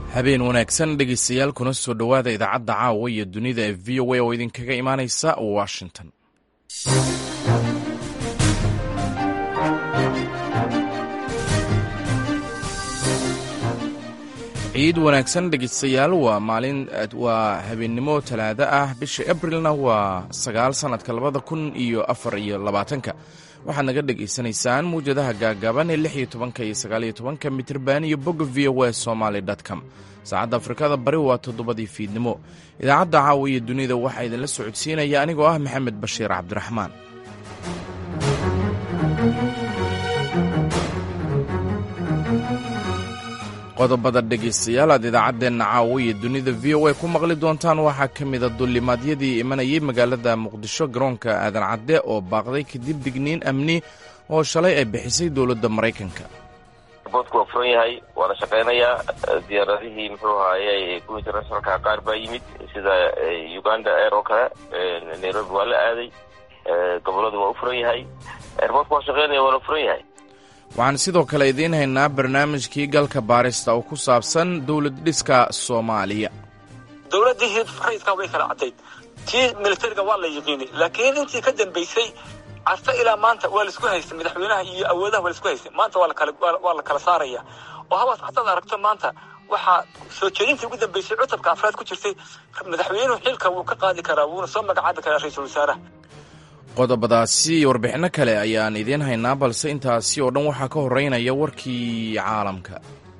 habeen wanaagsan dhegaystayaal kuna soo dhowaada idaacadda caawa iyo dunida ee v o a oo idinkaga imaanaysa washington ciid wanaagsan dhegaystayaal waa maalin waa habeennimo talaado ah bisha abrilna waa sagaal sannadka labada kun iyo afar iyo labaatanka waxaad naga dhegaysanaysaan muwjadaha gaagaaban ee lix iyo tobanka iyo sagaal iyo tobanka mitirban iyo bogga v o a somaly com saacadda afrikada bari waa toddobadii fiidnimo idaacadda caawa iyo dunida waxaa idinla socodsiinaya anigoo ah maxamed bashiir cabdiraxmaan qodobada dhegaystayaal aad idaacaddeenna caawa iyo dunida v o a ku maqli doontaan waxaa ka mida dullimaadyadii imanayay magaalada muqdisho garoonka aadan cadde oo baaqday kadib digniin amni oo shalay ay bixisay dowladda maraykanka boodku waa furan yahay waana shaqaynayaa diyaaradihii muxuu ahaaye kuwa internationalka qaar baa yimid sida uganda air oo kale nairobi waa la aaday goboladu waa u furan yahay airboodku waa shaqaynaya waana furan yahay waxaan sidoo kale idiin haynaa barnaamijkii galka baarista oo ku saabsan dowlad dhiska soomaaliya dowladdii rayidka way kala caddayd tii militariga waa la yiqiinay laakiin intii ka dambaysay carta ilaa maanta waa laisku haystay madaxweynaha iyo awoodaha waa laisku haystay maanta waa la kala saaraya oo habaas hadaad aragto maanta waxaa soo jeedintii ugu dambaysay cutubka afraad ku jirtay madaxweynuhu xilka wuu ka qaadi karaa wuuna soo magacaabi karaa ra-iisul wasaaraha qodobadaasi iyo warbixinno kale ayaan idiin haynaa balse intaasi oo dhan waxaa ka horeynaya warkii caalamka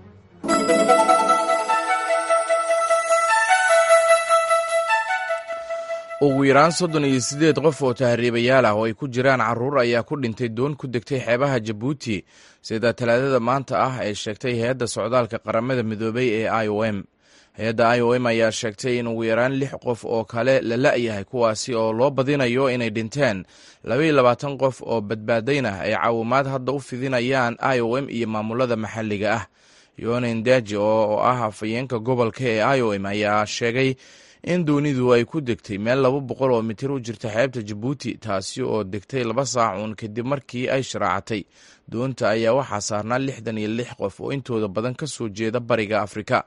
ugu yaraan soddon iyo siddeed qof oo tahriibayaal ah oo ay ku jiraan carruur ayaa ku dhintay doon ku degtay xeebaha jabuuti sida talaadada maanta ah ay sheegtay hay-adda socdaalka qaramada midoobay ee i o m hay-adda i o m ayaa sheegtay in ugu yaraan lix qof oo kale la la'yahay kuwaasi oo loo badinayo inay dhinteen labaiyo labaatan qof oo badbaadaynah ay caawimaad hadda u fidinayaan i o m iyo maamulada maxalliga ah yonen daji oo ah afayeenka gobolka ee i o m ayaa sheegay in doonidu ay ku degtay meel laba boqol oo mitir u jirta xeebta jabuuti taasi oo degtay laba saacuun kadib markii ay sharaacatay doonta ayaa waxaa saarnaa lixdan iyo lix qof oo intooda badan ka soo jeeda bariga afrika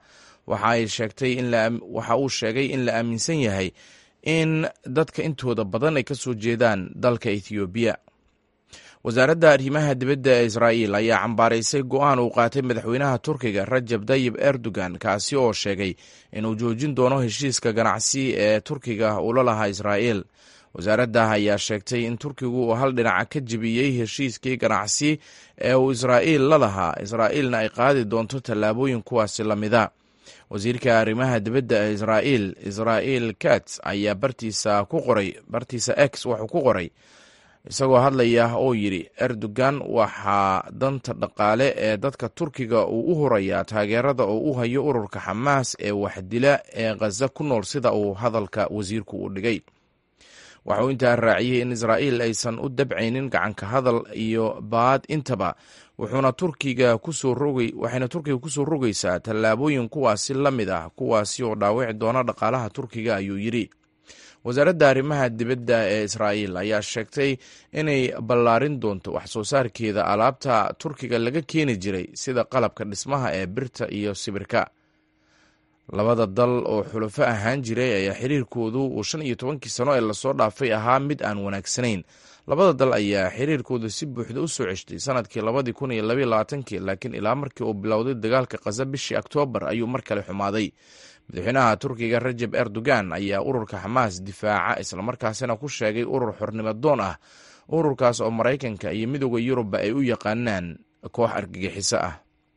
waxa uu sheegay in la aaminsan yahay in dadka intooda badan ay ka soo jeedaan dalka ethoobiya wasaaradda arrimaha dibadda ee israa'iil ayaa cambaaraysay go'aan uu qaatay madaxweynaha turkiga rajab tayib erdogan kaasi oo sheegay inuu joojin doono heshiiska ganacsi ee turkiga ula lahaa israa'iil wasaaradda ayaa sheegtay in turkigu uu hal dhinaca ka jebiyey heshiiskii ganacsi ee uu israa'iil la lahaa israa'iilna ay qaadi doonto tallaabooyin kuwaasi la mida wasiirka arrimaha dibadda ee israa'iil israa'iil kats ayaa bartiisa ku qoray bartiisa x wuxuu ku qoray isagoo hadlaya oo yidhi erdogan waxaa danta dhaqaale ee dadka turkiga uu u horayaa taageerada oo u hayo ururka xamaas ee waxdila ee khaza ku nool sida uu hadalka wasiirku u dhigay waxauu intaa raaciyey in israa'iil aysan u dabcaynin gacanka hadal iyo baad intaba wuxuuna turkiga kusoo rogay waxayna turkiga kusoo rogaysaa tallaabooyin kuwaasi la mid ah kuwaasi oo dhaawici doona dhaqaalaha turkiga ayuu yidhi wasaaradda arrimaha dibadda ee israa'iil ayaa sheegtay inay ballaarin doonto wax soo saarkeeda alaabta turkiga laga keeni jiray sida qalabka dhismaha ee birta iyo sibirka labada dal oo xulafo ahaan jiray ayaa xiriirkoodu uu shan iyo tobankii sano ee lasoo dhaafay ahaa mid aan wanaagsanayn labada dal ayaa xiriirkooda si buuxda u soo ceshtay sanadkii labadii kun iyo labaiyo labaatankii laakiin ilaa markii uu bilowday dagaalka khaza bishii oktoobar ayuu mar kale xumaaday madaxweynaha turkiga rajab erdogan ayaa ururka xamaas difaaca islamarkaasina ku sheegay urur xornimo doon ah ururkaas oo maraykanka iyo midooda yurubba ay u yaqaanaan koox argagixiso ah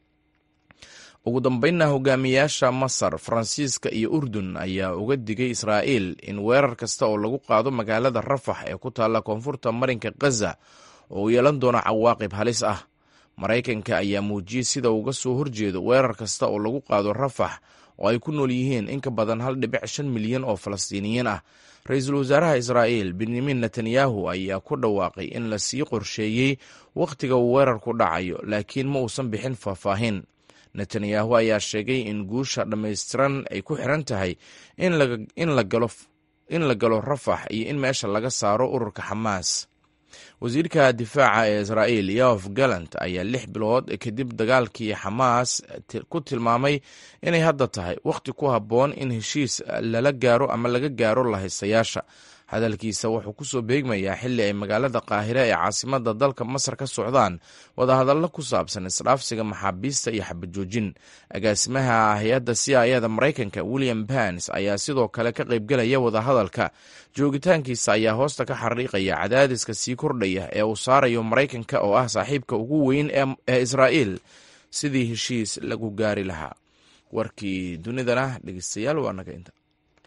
ugu dambeynna hogaamiyaasha masar faransiiska iyo urdun ayaa uga digay israa'iil in weerar kasta oo lagu qaado magaalada rafax ee ku taalla koonfurta marinka khaza oo uu yeelan doono cawaaqib halis ah maraykanka ayaa muujiyey sida uga soo horjeedo weerar kasta oo lagu qaado rafax oo ay ku nool yihiin in ka badan hal dhibic shan milyan oo falastiiniyiin ah ra-iisul wasaaraha israa'iil benyamin netanyahu ayaa ku dhawaaqay in la sii qorsheeyey wakhtiga uu weerarku dhacayo laakiin ma uusan bixin faahfaahin netanyahu ayaa sheegay in guusha dhammaystiran ay ku xiran tahay in la galo rafax iyo in meesha laga saaro ururka xamaas wasiirka difaaca ee israa'iil yof galant ayaa lix bilood kadib dagaalkii xamaas ku tilmaamay inay hadda tahay wakhti ku habboon in heshiis lala gaaro ama laga gaaro lahaystayaasha hadalkiisa wuxuu ku soo beegmayaa xilli ay magaalada qaahire ee caasimadda dalka masar ka socdaan wadahadallo ku saabsan isdhaafsiga maxaabiista iyo xabajoojin agaasimaha hay-adda c i ada maraykanka william bans ayaa sidoo kale ka qaybgelaya wadahadalka joogitaankiisa ayaa hoosta ka xariiqaya cadaadiska sii kordhaya ee uu saarayo maraykanka oo ah saaxiibka ugu weyn ee israa'iil sidii heshiis lagu gaari lahaa warkii dunidana dhegeystayaal waa naga inta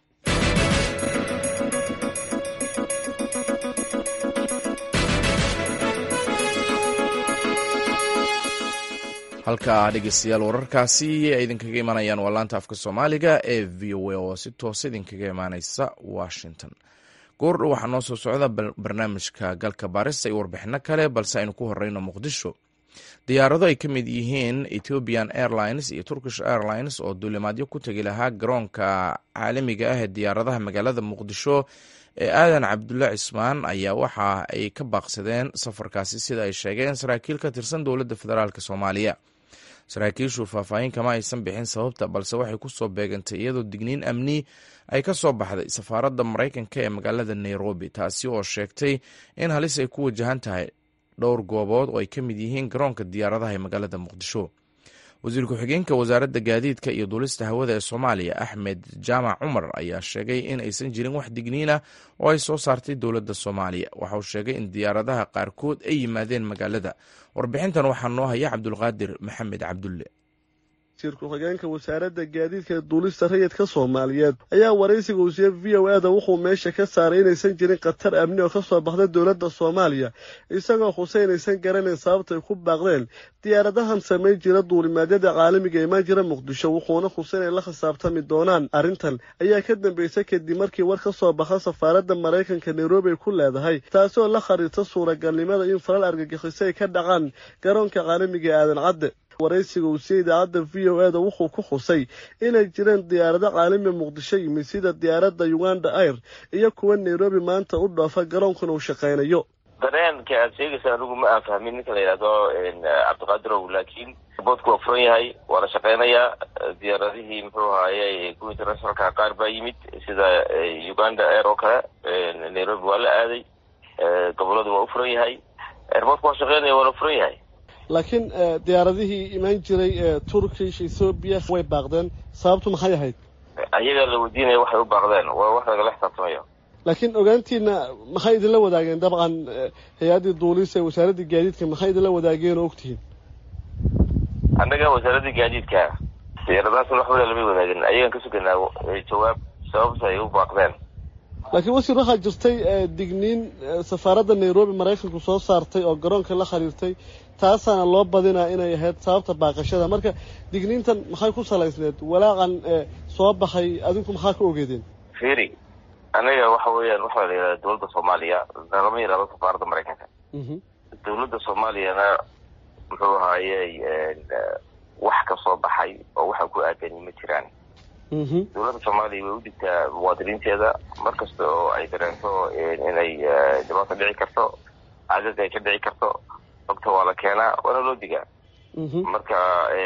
halka dhegeystayaal wararkaasi ay idinkaga imaanayaan waa laanta afka soomaaliga ee v o a oo si toosa idinkaga imaaneysa washington goordhow waxaa noo soo socda barnaamijka galka baarista iyo warbixino kale balse aynu ku horeyno muqdisho diyaarado ay ka mid yihiin ethiopian airlines iyo turkish airlines oo duulimaadyo ku tegi lahaa garoonka caalamiga ah ee diyaaradaha magaalada muqdisho ee aadan cabdulle cismaan ayaa waxa ay ka baaqsadeen safarkaasi sida ay sheegeen saraakiil ka tirsan dowladda federaalk soomaaliya saraakiishu faahfaahin kama aysan bixin sababta balse waxay ku soo beegantay iyadoo digniin amni ay ka soo baxday safaaradda maraykanka ee magaalada nairobi taasi oo sheegtay in halis ay ku wajahan tahay dhowr goobood oo ay ka mid yihiin garoonka diyaaradaha ee magaalada muqdisho wasiir ku-xigeenka wasaaradda gaadiidka iyo duulista hawada ee soomaaliya axmed jaamac cumar ayaa sheegay in aysan jirin wax digniina oo ay soo saartay dowladda soomaaliya waxauu sheegay in diyaaradaha qaarkood ay yimaadeen magaalada warbixintan waxaa noo haya cabdulqaadir maxamed cabdulle wasiir ku-xigeenka wasaaradda gaadiidka ee duulista rayidka soomaaliyeed ayaa waraysiga wasiir v o a da wuxuu meesha ka saaray inaysan jirin khatar amni oo ka soo baxda dowladda soomaaliya isagoo xuse inaysan garanayn sababtay ku baaqdeen diyaaradahan samayn jira duulimaadyada caalamiga imaan jira muqdisho wuxuuna xuse inay la khisaabtami doonaan arrintan ayaa ka dambeysay kadib markii war ka soo baxa safaaradda maraykanka nairobi ay ku leedahay taasi oo la khariirta suuragalnimada in falal argagixiso ay ka dhacaan garoonka caalamiga ee aadan cadde waraysiga uu siiyey idaacadda v o a da wuxuu ku xusay inay jireen diyaarado caalami muqdisho yimid sida diyaaradda uganda air iyo kuwa nairobi maanta u dhoofa garoonkuna uu shaqaynayo dareenka aad sheegaysa anigu ma aan fahmin ninka la yidhahdo cabdiqaadirow laakiin boodku waa furan yahay waa la shaqaynayaa diyaaradihii muxuu ahaaye kuwa internationalka qaar baa yimid sida uganda air oo kale nairobi waa la aaday goboladu waa u furan yahay airboodku waa shaqaynaya waa la furan yahay laakiin diyaaradihii imaan jiray ee turkish ethoobiya way baaqdeen sababtu maxay ahayd ayaga la weydiinaya waxay u baaqdeen waa wax lagala xisaabtamayo laakiin ogaantiina maxay idinla wadaageen dabcan hay-addii duulisa wasaaraddii gaadiidka maxay idinla wadaageen oo ogtihiin annaga wasaaraddii gaadiidka diyaaradahaas waxbada lama wadaagin ayagan ka suganaa jawaab sababta ay u baaqdeen laakiin wasiir waxaa jirtay digniin safaaradda nairobi maraykanku soo saartay oo garoonka la khariirtay taasaana loo badinaa inay ahayd sababta baaqashada marka digniintan maxay ku salaysneed walaaqan soo baxay adinku maxaa ka ogeedeen firi anaga waxa weeyaan waxaa la yidhahda dowladda soomaaliya lama yidhahdo safaaradda maraykanka dowladda soomaaliyana muxuu ahaayey wax ka soo baxay oo waxa ku aadani ma jiraan dowladda soomaaliya way u digtaa muwaadiniinteeda mar kasta oo ay dareento inay dhibaato dhici karto cagag ay ka dhici karto ogta waa la keenaa waana loo digaa marka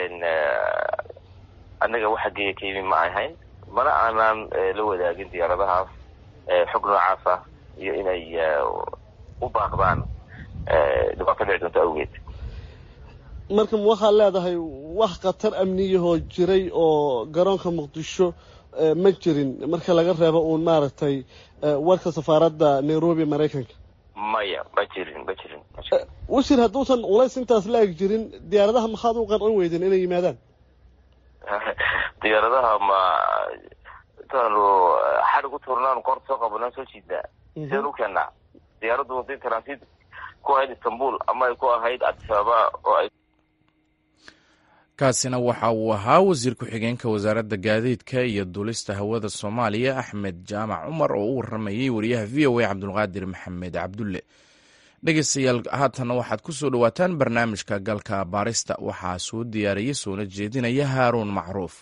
annaga waxa geeya ka yimi ma ahayn mana aanaan la wadaagin diyaaradahaas xog noocaas ah iyo inay u baaqdaan dhibaato dhici doonto awgeed marka ma waxaad leedahay wax khatar amniyahoo jiray oo garoonka muqdisho ma jirin marka laga reebo uun maaragtay warka safaaradda nairobi maraykanka maya ma jirin ma jirin wasiir hadduusan culays intaas la eg jirin diyaaradaha maxaad u qancin weydeen inay yimaadaan diyaaradaha ma intaanu xadhig u tuurnaan koorta soo qabanaan soo jiidnaa sideen u keennaa diyaaraddu waday transit ku ahayd istanbul ama ay ku ahayd adisababa oo ay kaasina waxa uu ahaa wasiir ku-xigeenka wasaaradda gaadiidka iyo duulista hawada soomaaliya axmed jaamac cumar oo u waramayey wariyaha v o a cabdulqaadir maxamed cabdulle dhegeystayaal haatanna waxaad ku soo dhowaataan barnaamijka galka baarista waxaa soo diyaariyey soona jeedinaya haaruun macruuf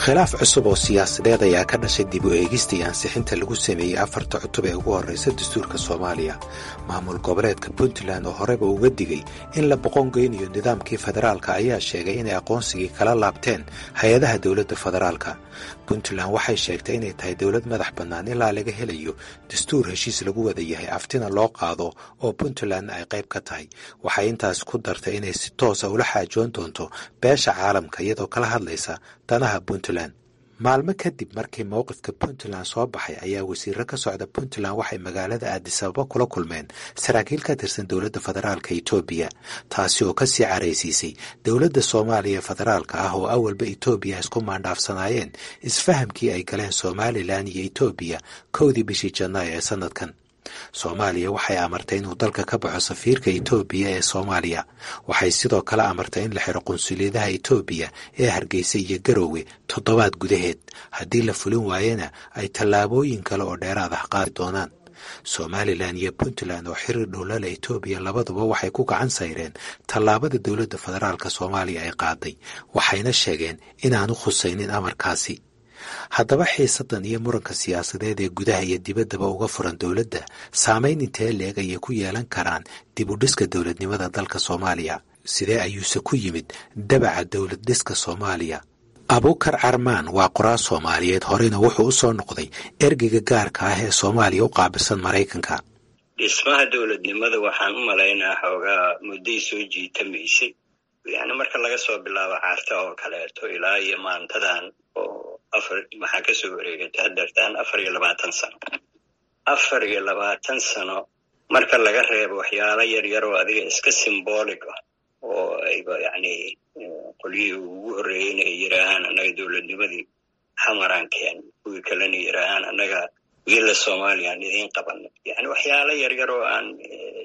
khilaaf cusub oo siyaasadeed ayaa ka dhashay dib u eegista iyo ansixinta lagu sameeyey afarta cutub ee ugu horraysa dastuurka soomaaliya maamul goboleedka puntland oo horeba uga digay in la boqongeynayo nidaamkii federaalka ayaa sheegay inay aqoonsigii kala laabteen hay-adaha dowladda federaalka puntland waxay sheegtay inay tahay dowlad madax bannaan ilaa laga helayo dastuur heshiis lagu wada yahay aftina loo qaado oo puntland ay qayb ka tahay waxay intaas ku dartay inay si toosa ula xaajoon doonto beesha caalamka iyadoo kala hadlaysa danaha puntland maalmo kadib markii mowqifka puntland soo baxay ayaa wasiiro ka socda puntland waxay magaalada aadisababa kula kulmeen saraakiil ka tirsan dowladda federaalka etoobiya taasi oo ka sii caraysiisay dowladda soomaaliya federaalka ah oo awalba etoobiya isku maandhaafsanaayeen isfahamkii ay galeen somalilan iyo etoobiya kowdii bishii janaayo ee sanadkan soomaaliya waxay amartay inuu dalka ka baxo safiirka etoobiya ee soomaaliya waxay sidoo kale amartay in la xiro qunsuliyadaha etoobiya ee hargeysa iyo garoowe toddobaad gudaheed haddii la fulin waayena ay tallaabooyin kale oo dheeraad ah qaadi doonaan somalilan iyo puntland oo xiriir dhowlala etoobiya labaduba waxay ku gacan sayreen tallaabada dowladda federaalk soomaaliya ay qaaday waxayna sheegeen inaanu khusaynin amarkaasi haddaba xiisadan iyo muranka siyaasadeed ee gudaha iyo dibaddaba uga furan dowladda saamayn intee leeg ayay ku yeelan karaan dib u dhiska dowladnimada dalka soomaaliya sidee ayuuse ku yimid dabaca dowlad dhiska soomaaliya abuukar carmaan waa qoraal soomaaliyeed horena wuxuu u soo noqday ergeyga gaarka ah ee soomaaliya u qaabilsan maraykanka dhismaha dowladnimada waxaan u malaynaa xoogaa mudday soo jiitamaysay yani marka laga soo bilaabo caarta oo kaleeto ilaa iyo maantadan oo afar maxaa kasoo wareegata hadeertaan afar iyo labaatan sano afar iyo labaatan sano marka laga reebo waxyaalo yar yar oo adiga iska symbolic ah oo ayba yani qolyihii ugu horreeyeyna ay yidhaahaan annaga dowladnimadii xamaraan keen kuwii kalena yidhaahaan annaga wiila somaliyan idiin qabana yani waxyaalo yar yar oo aan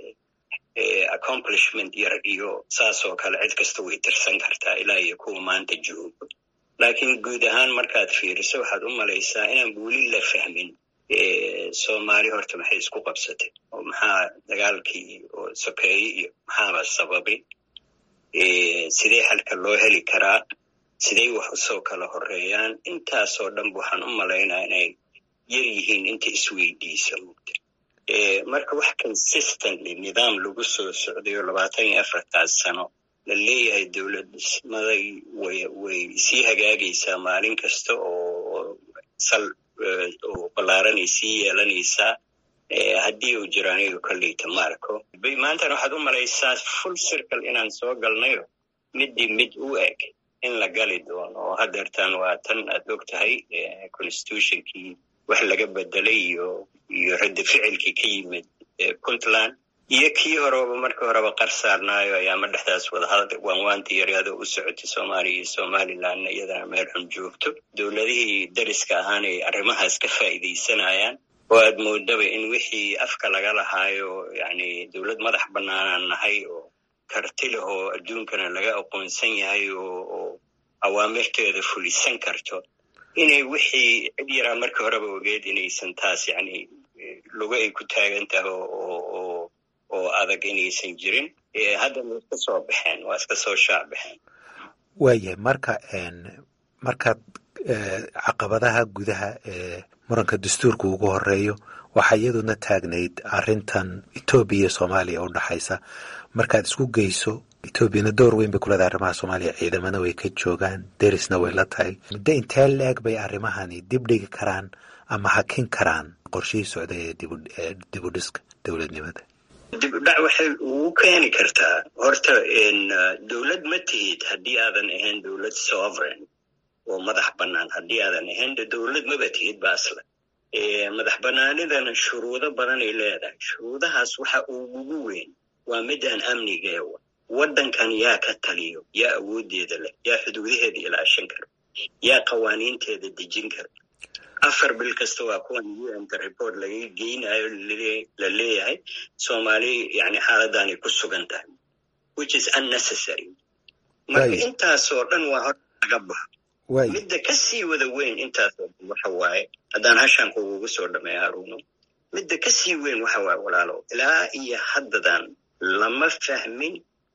accomplishment yar iyo saas oo kale cid kasta way tirsan kartaa ilaa iyo kuwa maanta joogo laakiin guud ahaan markaad fiiriso waxaad u malaysaa inaan weli la fahmin soomaali horta maxay isku qabsatay oo maxaa dagaalkii oo sokeeye iyo maxaaba sababay sidee xalka loo heli karaa sidey wax usoo kala horeeyaan intaasoo dhanba waxaan u malaynaa inay yar yihiin inta isweydiisa mugta marka wax consistently nidaam lagu soo socdayo labaatan iyo afartaas sano la leeyahay dowlad dhismaday way way sii hagaagaysaa maalin kasta oo sal oo ballaaranay sii yeelanaysaa haddii uu jiro aniga kolleyta maarko maantana waxaad u malaysaa full circle inaan soo galnayo middii mid u eg in la gali doono oo hadeertaan waa tan aad og tahay constitutionkii wax laga bedelay iyo iyo raddi ficilkii ka yimid puntland iyo kii horeba markii horeba qar saarnaayo ayaama dhexdaas wadahadal waanwaantii yaryado u socotay soomaaliya iyo somalilandna iyadana meel xun joogto dowladihii dariska ahaan ay arrimahaas ka faa'iidaysanayaan oo aad moodaba in wixii afka laga lahaayo yani dowlad madax bannaanaan nahay oo karti leh oo adduunkana laga aqoonsan yahay oo awaamirteeda fulisan karto inay wixii cid yaraa markii horeba ogeed inaysan taas yani lugo ay ku taagan tahay oo oo adag inaysan jirin haddana waa iska soo baxeen waa iska soo shaac baxeen waayahay marka markaad caqabadaha gudaha ee muranka dastuurka ugu horeeyo waxaa iyaduna taagnayd arrintan etoobiya iyo soomaaliya u dhaxaysa markaad isku geyso etoobiyana door weyn bay kuleedahay arrimaha soomaaliya ciidamana way ka joogaan derisna way la tahay muddo intee la-eg bay arrimahani dib dhigi karaan ama hakin karaan qorshihii socda ee dibudhiska dowladnimada dib u dhac waxay ugu keeni kartaa horta dowlad ma tihid haddii aadan ahayn dowlad sovereign oo madax bannaan haddii aadan ahayn de dowlad maba tihid ba aslan madax bannaanidana shuruudo badanay leedahay shuruudahaas waxa ugugu weyn waa midaan amnigeewa waddankan yaa ka taliyo yaa awooddeeda leh yaa xuduudaheeda ilaashan karo yaa qawaaniinteeda dejin karo afar bil kasta waa kuwan unka report laga geynayo la leeyahay soomaali yani xaaladdaanay ku sugan tahay which is unnecessary marka intaasoo dhan waa hor laga baxo midda ka sii wada weyn intaasoo dhan waxa waaye haddaan hashaan kugugu soo dhameeya haruuno midda ka sii weyn waxa waaye walaalo ilaa iyo haddadan lama fahmin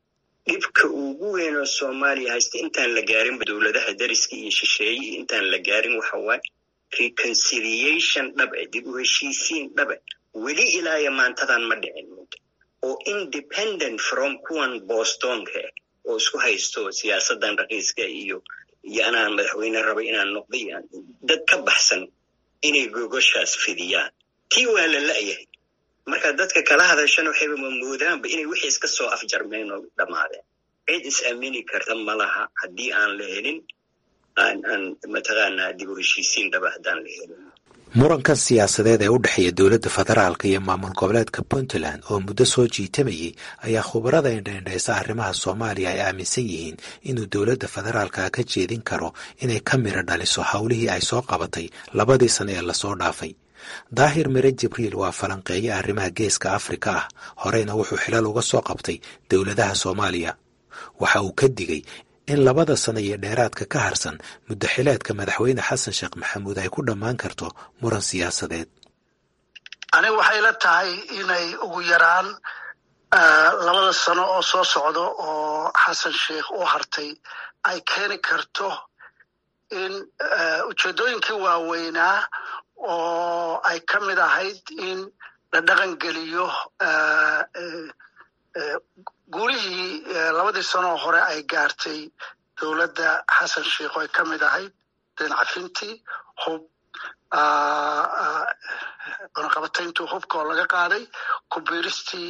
dhibka ugu weyn oo soomaaliya haysta intaan la gaarinba dowladaha dariska iyo shisheeye iyo intaan la gaarin waxa waaye reconciliation dhabe dib u heshiisiin dhabe weli ilaa iyo maantadan ma dhicin oo independent from kuwan bostonka oo isku haysto siyaasadan raqiiska iyo iyo anaa madaxweyne rabay inaan noqday dad ka baxsan inay gogoshaas fidiyaan tii waa la la'yahay marka dadka kala hadashana waxayba mamoodaanba inay wixii iska soo afjarmeen oo dhammaadeen cid is aamini karta ma laha haddii aan la helin aan aan mataqaanaa dib u heshiisiin dhaba haddaan la helin murankan siyaasadeed ee u dhexeeya dowladda federaalka iyo maamul goboleedka puntland oo muddo soo jiitamayay ayaa khubarada indhaindhaysa arrimaha soomaaliya ay aaminsan yihiin inuu dowladda federaalka ka jeedin karo inay ka miro dhaliso howlihii ay soo qabatay labadii sano ee lasoo dhaafay daahir mire jibriil waa falanqeeye arrimaha geeska afrika ah horeyna wuxuu xilal uga soo qabtay dowladaha soomaaliya waxa uu ka digay in labada sano iyo dheeraadka ka harsan muddaxileedka madaxweyne xasan sheekh maxamuud ay ku dhammaan karto muran siyaasadeed aniga waxay la tahay inay ugu yaraan labada sano oo soo socdo oo xasan sheikh u hartay ay keeni karto in ujeeddooyinkii waaweynaa oo ay ka mid ahayd in la dhaqan geliyo guulihii labadii sanoo hore ay gaartay dowladda xasan sheikh oo ay ka mid ahayd dinacafintii hub cunaqabatayntii hubka oo laga qaaday kubiiristii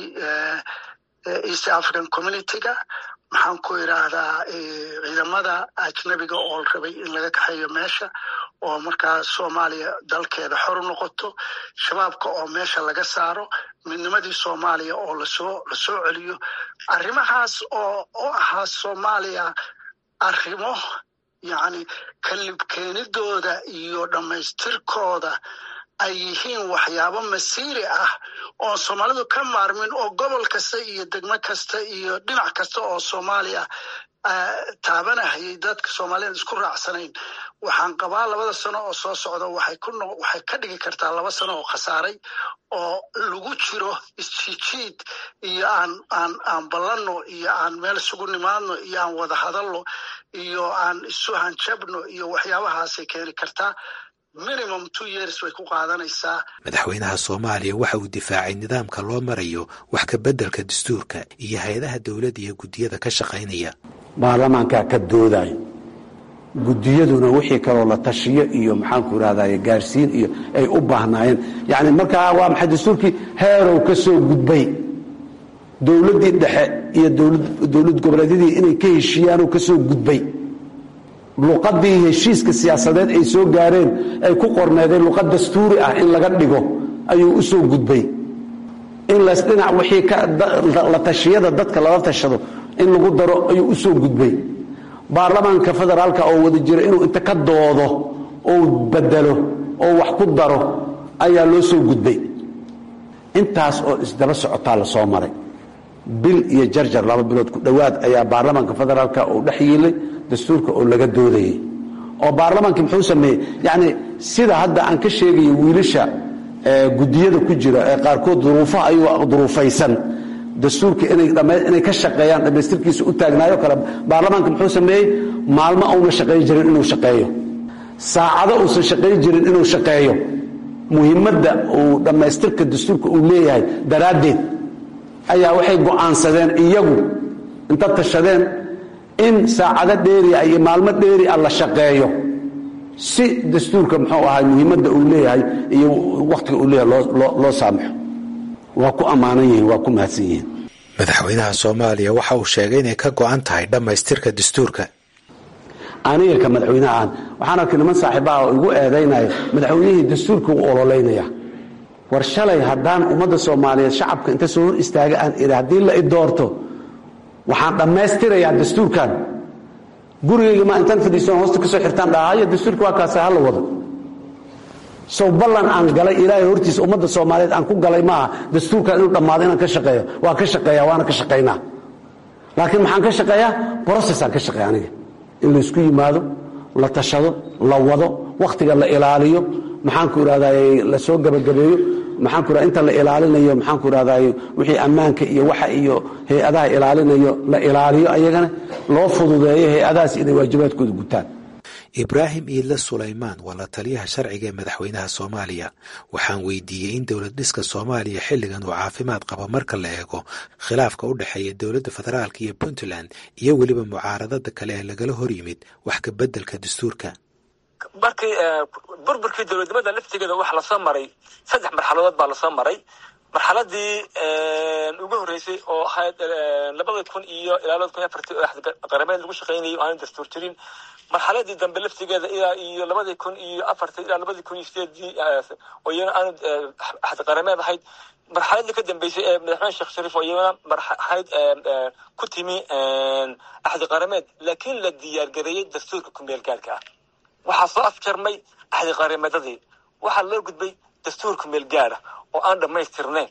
east african communityga maxaan ku idhaahdaa ciidamada ajnabiga oo la rabay in laga kaxeeyo meesha oo markaa soomaaliya dalkeeda xor u noqoto shabaabka oo meesha laga saaro midnimadii soomaaliya oo lasoo lasoo celiyo arrimahaas oo u ahaa soomaaliya arrimo yacni kalibkeenidooda iyo dhammaystirkooda ay yihiin waxyaabo masiiri ah oo soomaalidu ka maarmin oo gobol kasta iyo degmo kasta iyo dhinac kasta oo soomaaliya taabanahayay dadka soomaaliyad isku raacsanayn waxaan qabaa labada sano oo soo socda waxay ku waxay ka dhigi kartaa laba sano oo khasaaray oo lagu jiro isjijiid iyo aan aan aan ballanno iyo aan meel isugu nimaadno iyo aan wada hadalno iyo aan isu hanjabno iyo waxyaabahaasay keeni kartaa minimum two years bay ku qaadanaysaa madaxweynaha soomaaliya waxa uu difaacay nidaamka loo marayo wax ka beddelka dastuurka iyo hay-adaha dowladda iyo guddiyada ka shaqaynaya baarlamaankaa ka doodayo guddiyaduna wixii kaloo la tashiyo iyo maxaanku irahdaye gaarsiin iyo ay u baahnaayeen yani markaa waa maxay dastuurkii heerow ka soo gudbay dowladdii dhexe iyo dowlad goboleedyadii inay ka heshiiyaanoo ka soo gudbay luqadii heshiiska siyaasadeed ay soo gaareen ay ku qorneedeen luqad dastuuri ah in laga dhigo ayuu u soo gudbay in lasdhinac wixii la tashiyada dadka lala tashado in lagu daro ayuu u soo gudbay baarlamaanka federaalka oo wada jira inuu inta ka doodo oo bedelo oo wax ku daro ayaa loo soo gudbay intaas oo isdaba socotaa la soo maray bil iyo jarjar laba bilood ku dhowaad ayaa baarlamaanka federaalka uu dhex yiilay dastuurka oo laga doodayay oo baarlamaanki muxuu sameeyey yacni sida hadda aan ka sheegayo wiilasha guddiyada ku jira ee qaarkood duruufaha ayuu duruufaysan dastuurka inay inay ka shaqeeyaan dhammaystirkiisa u taagnaayo kale baarlamaanka muxuu sameeyey maalmo uuna shaqayn jirin inuu shaqeeyo saacado uusan shaqayn jirin inuu shaqeeyo muhiimadda uu dhammaystirka dastuurka uu leeyahay daraaddeed ayaa waxay go'aansadeen iyagu inta tashadeen in saacado dheeri ah iyo maalmo dheeri ah la shaqeeyo si dastuurka muxuu ahay muhiimadda uu leeyahay iyo wakhtiga uu leeyahay loo saamaxo waa ku ammaanan yihiin waa ku mahadsan yihiin madaxweynaha soomaaliya waxa uu sheegay inay ka go'an tahay dhammaystirka dastuurka aniga ka madaxweynaha aan waxaan arkay niman saaxiibaha oo igu eedaynaya madaxweynihii dastuurka u ololeynaya war shalay haddaan ummadda soomaaliyeed shacabka inta soo hor istaaga aan idhi haddii la i doorto waxaan dhammaystirayaa dastuurkan gurigayga ma intaan fadhiisan hoosta ka soo xirtaan dhahaya dastuurka waa kaasa hala wado sow ballan aan galay ilaahay hortiisa ummadda soomaaliyeed aan ku galay maaha dastuurkan inuu dhammaado inaan ka shaqeeyo waa ka shaqeeya waana ka shaqaynaa laakiin maxaan ka shaqeeyaa brocessaan ka shaqeeya aniga in laysku yimaado la tashado la wado wakhtiga la ilaaliyo maxaanku idhahday la soo gebagabeeyo maxaan ku raha inta la ilaalinayo maxaan ku rahday wixii ammaanka iyo waxa iyo hay-adaha ilaalinayo la ilaaliyo ayagana loo fududeeyo hay-adahaas inay waajibaadkooda gutaan ibraahim iidle sulaymaan waa la taliyaha sharciga ee madaxweynaha soomaaliya waxaan weydiiyey in dowlad dhiska soomaaliya xilligan uu caafimaad qabo marka la eego khilaafka u dhexeeya dowladda federaalk iyo puntland iyo weliba mucaaradada kale ee lagala hor yimid wax ka beddelka dastuurka markii burburkii dowladnimada laftigeeda waxa lasoo maray saddex marxaladood baa lasoo maray marxaladii ugu horreysay oo ahayd labada kun iyo ilaa labada kun iyo afartii oo qarameed lagu shaqaynayay oo aanu dastuur jirin marxaladii dambe laftigeeda ilaa iyo labadii kun iyo afartii ilaa labadii kun iyo sideedii oo iyana aanu axdi qarameed ahayd marxaladii ka dambeysay ee madaxweyne sheekh shariif oo iyana ahayd ku timi axdi qarameed laakiin la diyaargareeyey dastuurka kumeel gaarka ah waxaa soo afjarmay axdi qarameedadii waxaa loo gudbay dastuur kumeel gaara oo aan dhammaystirnayn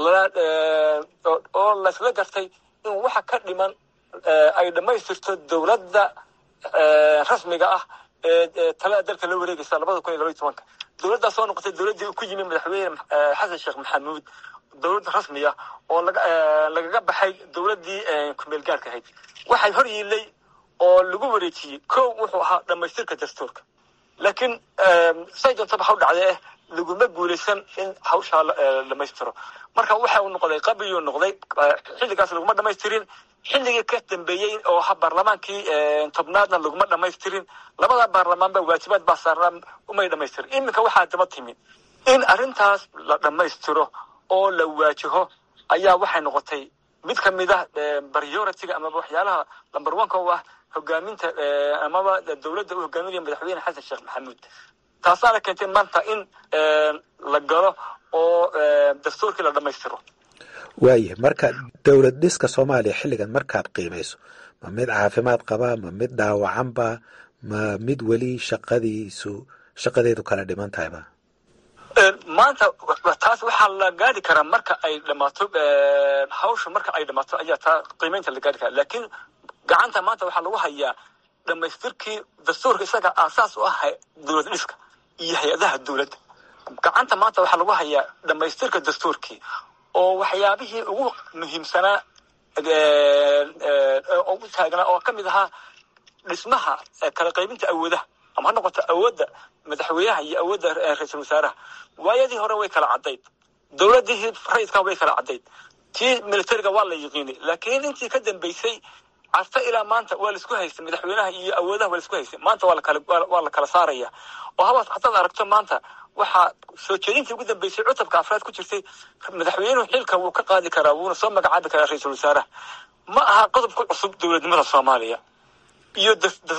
oo laysla gartay in waxa ka dhiman ay dhammaystirto dowladda rasmiga ah ee talada dalka la wareegaysa labada kun iyo labaiy tobanka dowladdaas soo noqotay dowladdii ku yimi madaxweyne xasan sheekh maxamuud dowlad rasmi ah oo lagaga baxay dowladdii kumeel gaarka ahayd waxay hor yiilay oo lagu wareejiyey kow wuxuu ahaa dhammaystirka dastuurka laakiin say doontaba ha u dhacdee eh laguma guulaysan in hawshaa dhamaystiro marka waxa uu noqday qabriyuu noqday xilligaas laguma dhamaystirin xilligii ka dambeeyey oo ha baarlamaankii tobnaadna laguma dhamaystirin labada baarlamaanba waajibaad baa saarnaa umay dhamaystirin iminka waxaa daba timi in arrintaas la dhammaystiro oo la waajaho ayaa waxay noqotay mid ka mid ah priority-ga amaba waxyaalaha number one-ka u ah hogaaminta amaba dowladda uu hogaaminaya madaxweyne xasan sheekh maxamuud taasaana keentay maanta in la galo oo dastuurkii la dhammaystiro waaya marka dowlad dhiska soomaaliya xilligan markaad qiimayso ma mid caafimaad qaba ma mid dhaawacanba ma mid weli shaqadiisu shaqadeedu kala dhiman tahayba maanta taas waxaa la gaari karaa marka ay dhamaato hawsha marka ay dhamaato ayaa taa qiimeynta la gaari karaa laakiin gacanta maanta waxaa lagu hayaa dhamaystirkii dastuurka isaga aasaas u ah dowlad dhiska iyo hay-adaha dowladda gacanta maanta waxaa lagu hayaa dhamaystirka dastuurkii oo waxyaabihii ugu muhiimsanaa ugu taagnaa oo ka mid ahaa dhismaha kala qaybinta awoodaha ama ha noqoto awoodda madaxweynaha iyo awoodda ra-iisul wasaaraha waayadii hore way kala caddayd dowladdii rayidka way kala caddayd tii militariga waa la yiqiinay laakiin intii ka dambeysay carta ilaa maanta waa laisku haystay madaxweynaha iyo awoodaha waa laisku haystay maanta waa lakala waa la kala saaraya oo haba haddaad aragto maanta waxaa soo jeedintii ugu dambeysay cutubka afraad ku jirtay madaxweynuhu xilka wuu ka qaadi karaa wuuna soo magacaabi karaa ra-iisul wasaaraha ma aha qodob ku cusub dowladnimada soomaaliya iyo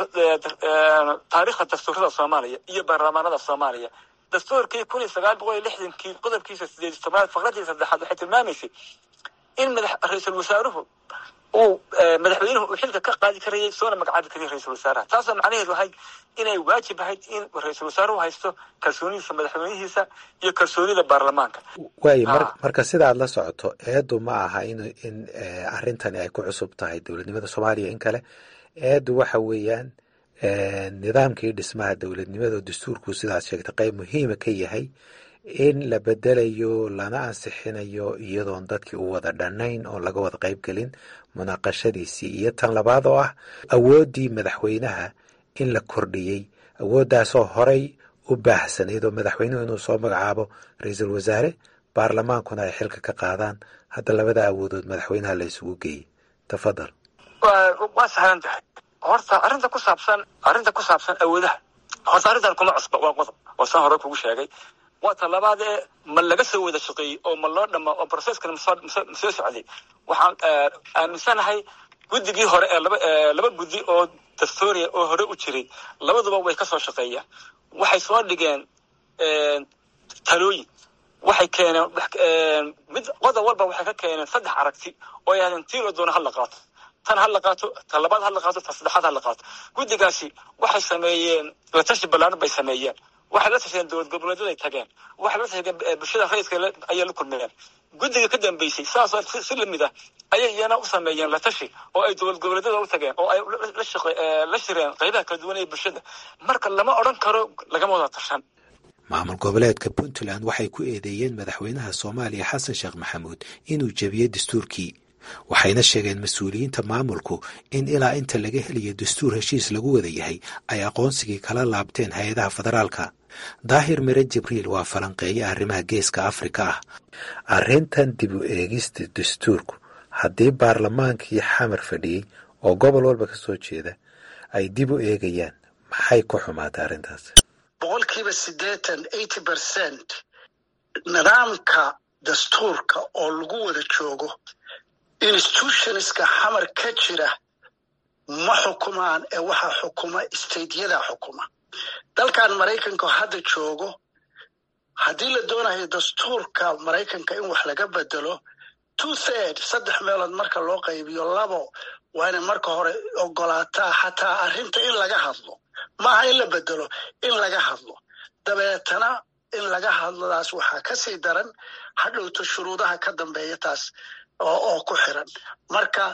taariikhda dastuurada soomaaliya iyo baarlamaanada soomaaliya dastuurkii kun iyo sagaal boqol iyo lixdankii qodobkiisa sideed tobnaad faqradii saddexaad waxay tilmaamaysay in ra-iisul wasaaruhu uu madaxweynuhu uu xilka ka qaadi karayay soona magacaabi karayay ra-isul wasaaraha taasoo macnaheedu ahayd inay waajib ahayd in ra-iisul wasaaruhu haysto kalsoonidiisa madaxweynihiisa iyo kalsoonida baarlamaanka waayo marka sidaad la socoto eedu ma aha in in arrintani ay ku cusub tahay dowladnimada soomaaliya in kale eedu waxa weeyaan nidaamkii dhismaha dowladnimada oo dastuurku sidaad sheegtay qayb muhiima ka yahay in la bedelayo lana ansixinayo iyadoon dadkii u wada dhannayn oo laga wada qayb gelin munaaqashadiisii iyo tan labaad oo ah awooddii madaxweynaha in la kordhiyey awooddaasoo horay u baahsanayd oo madaxweynuhu inuu soo magacaabo ra-iisul wasaare baarlamaankuna ay xilka ka qaadaan hadda labada awoodood madaxweynaha la isugu geeyey tafadal waa sahlan tahay horta arrinta ku saabsan arrinta ku saabsan awoodaha horta arrintan kuma cusba waa qodob oo saan hore kugu sheegay waa ta labaad ee ma laga soo wada shaqeeyey oo ma loo dhama oo processkana masoo socday waxaan aaminsanahay guddigii hore ee laba laba guddi oo dastuuriya oo hore u jiray labaduba way ka soo shaqeeyaan waxay soo dhigeen talooyin waxay keeneen mid qodob walba waxay ka keeneen saddex aragti oo yahdeen tii la doono ha la qaato tan ha la qaato ta labaad ha la qaato ta saddexaad ha la qaato guddigaasi waxay sameeyeen la tashi ballaaran bay sameeyeen waxay la tasheen dowlad goboleedyaday tageen waxay la tasheen bulshada rayidka ayay la kulmeen guddiga ka dambeysay saasoo si lamid ah ayay iyana u sameeyeen la tashi oo ay dowlad goboleedyada u tageen oo ay la shireen qaybaha kala duwan ee bulshada marka lama odhan karo lagama wada tashan maamul goboleedka puntland waxay ku eedeeyeen madaxweynaha soomaaliya xasan sheekh maxamuud inuu jebiyey dastuurkii waxayna sheegeen mas-uuliyiinta maamulku in ilaa inta laga helayo dastuur heshiis lagu wada yahay ay aqoonsigii kala laabteen hay-adaha federaalka daahir mire jibriil waa falanqeeye arrimaha geeska afrika ah arrintan dib u eegista dastuurku haddii baarlamaankii xamar fadhiyey oo gobol walba ka soo jeeda ay dib u eegayaan maxay ku xumaatay arrintaas boqolkiiba siddeetan eighty percent nidaamka dastuurka oo lagu wada joogo institutionska xamar ka jira ma xukumaan ee waxaa xukuma stateyada xukuma dalkan maraykanka hadda joogo haddii la doonayo dastuurka maraykanka in wax laga bedelo two third saddex meelood marka loo qaybiyo labo waa inay marka hore ogolaataa xataa arrinta in laga hadlo maaha in la bedelo in laga hadlo dabeetana in laga hadlodaas waxaa kasii daran hadhowto shuruudaha ka dambeeya taas oo ku xiran marka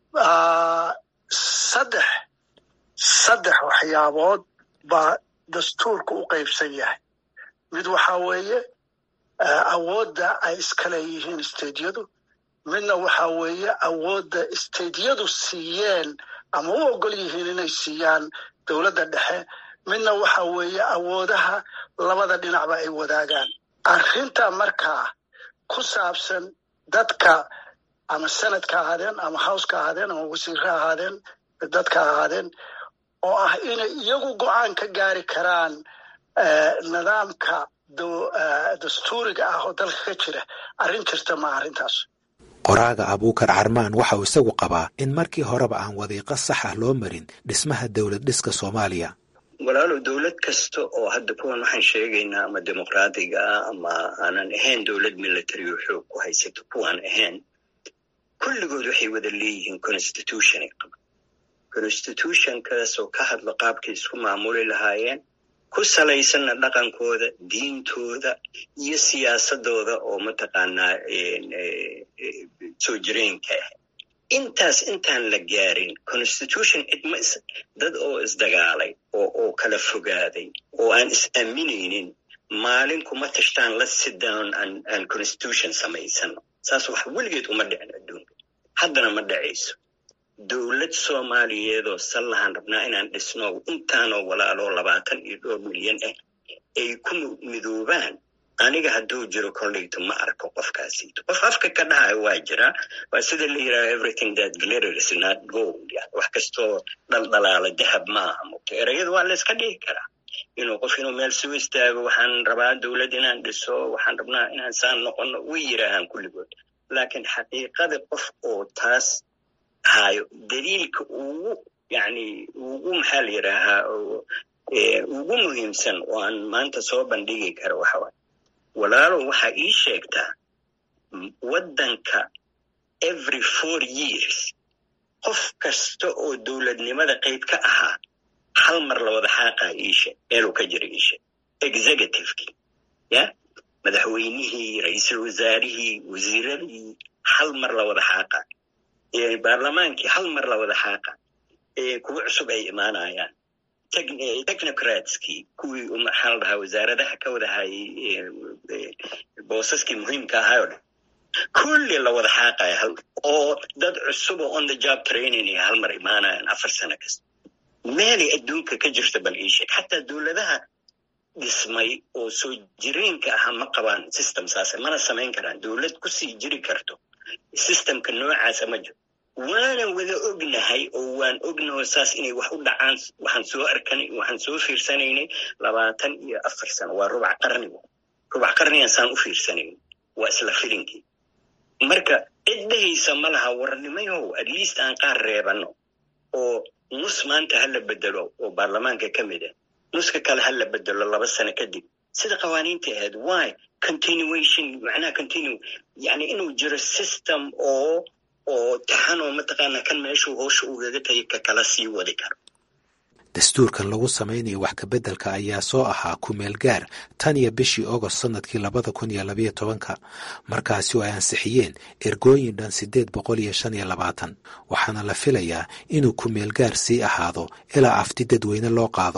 saddex saddex waxyaabood baa dastuurka u qaybsan yahay mid waxaa weeye awoodda ay iska leeyihiin stediyadu midna waxaa weeye awoodda stediyadu siiyeen ama u ogol yihiin inay siiyaan dowladda dhexe midna waxaa weeye awoodaha labada dhinacba ay wadaagaan arrinta markaa ku saabsan dadka ama senadka ahaadeen ama howska ahaadeen ama wasiirre ahaadeen dadka ahaadeen oo ah inay iyagu go-aan ka gaari karaan nidaamka dastuuriga ah oo dalka ka jira arrin jirta ma arrintaas qoraaga abuukar carmaan waxa uu isagu qabaa in markii horeba aan wadiiqo sax ah loo marin dhismaha dowlad dhiska soomaaliya walaalow dowlad kasta oo hadda kuwan waxaan sheegaynaa ama dimuqraadiga ah ama aanan ahayn dowlad military oo xoog ku haysato kuwaan ahayn kulligood waxay wada leeyihiin constitution ay qaban constitutionkaasoo ka hadla qaabkay isku maamuli lahaayeen ku salaysanna dhaqankooda diintooda iyo siyaasadooda oo mataqaanaa soo jireenka ah intaas intaan la gaarin constitution cidma dad oo isdagaalay oo oo kala fogaaday oo aan is aaminaynin maalin kuma tashtaan la sit down aan constitution samaysano saas wax weligeed uma dhicin adduunka haddana ma dhacayso dowlad soomaaliyeedoo sallahan rabnaa inaan dhisno intaanoo walaaloo labaatan iyo dhowr milyan ah ay ku midoobaan aniga hadduu jiro kolleyto ma arko qofkaasiito qof afka ka dhahayo waa jiraa waa sida la yidhaha everything that glitters not gold yani wax kastoo dhaldhalaala dahab maaha mugto ereyada waa la iska dhihi karaa inuu qof inuu meel soo istaago waxaan rabaa dowlad inaan dhiso waxaan rabnaa inaan saan noqono way yidhaahaan kulligood laakiin xaqiiqada qof oo taas hayo daliilka ugu yani ugu maxaa la yidhaahaa ugu muhiimsan oo aan maanta soo bandhigi karo waxa waay walaalow waxaa ii sheegtaa waddanka every four years qof kasta oo dowladnimada qayb ka ahaa hal mar la wada xaaqaa iishe meeluu ka jira iishe executivekii ya madaxweynihii ra-iisul wasaarihii wasiiradii hal mar la wada xaaqaa baarlamaankii hal mar la wada xaaqa kuwa cusub ay imaanayaan technocratskii kuwii maxaa la dhahaa wasaaradaha ka wada hayay boosaskii muhiimka ahaayoo dhan kulli la wada xaaqaya hal oo dad cusuboo on the job training ay hal mar imaanayaan afar sano kasta meelay adduunka ka jirta bal ii sheeg xataa dowladaha dhismay oo soo jireenka aha ma qabaan system saase mana samayn karaan dowlad kusii jiri karto systemka noocaasa ma jiro waanan wada ognahay oo waan ognaho saas inay wax u dhacaan waxaan soo arkanay waxaan soo fiirsanaynay labaatan iyo afar sano waa rubac qarnigu rubac qarnigan saan u fiirsanayn waa isla filinkii marka cid dhehaysa ma laha warnimayow at least aan qaar reebano oo nus maanta ha la bedelo oo baarlamaanka ka mid ah nuska kale ha la bedelo laba sano kadib sida qawaaniinta ahayd why continuation macnaha continue yani inuu jiro system oo oo taxanoo mataqaana kan meeshuu hoosha ugaga tagay ka kala sii wadi karo dastuurkan lagu samaynayo wax kabeddelka ayaa soo ahaa kumeel gaar tan iyo bishii ogost sannadkii labada kun iyo labayo tobanka markaasi oo ay ansixiyeen ergooyin dhan siddeed boqol iyo shan iyo labaatan waxaana la filayaa inuu kumeel gaar sii ahaado ilaa afti dadweyne loo qaado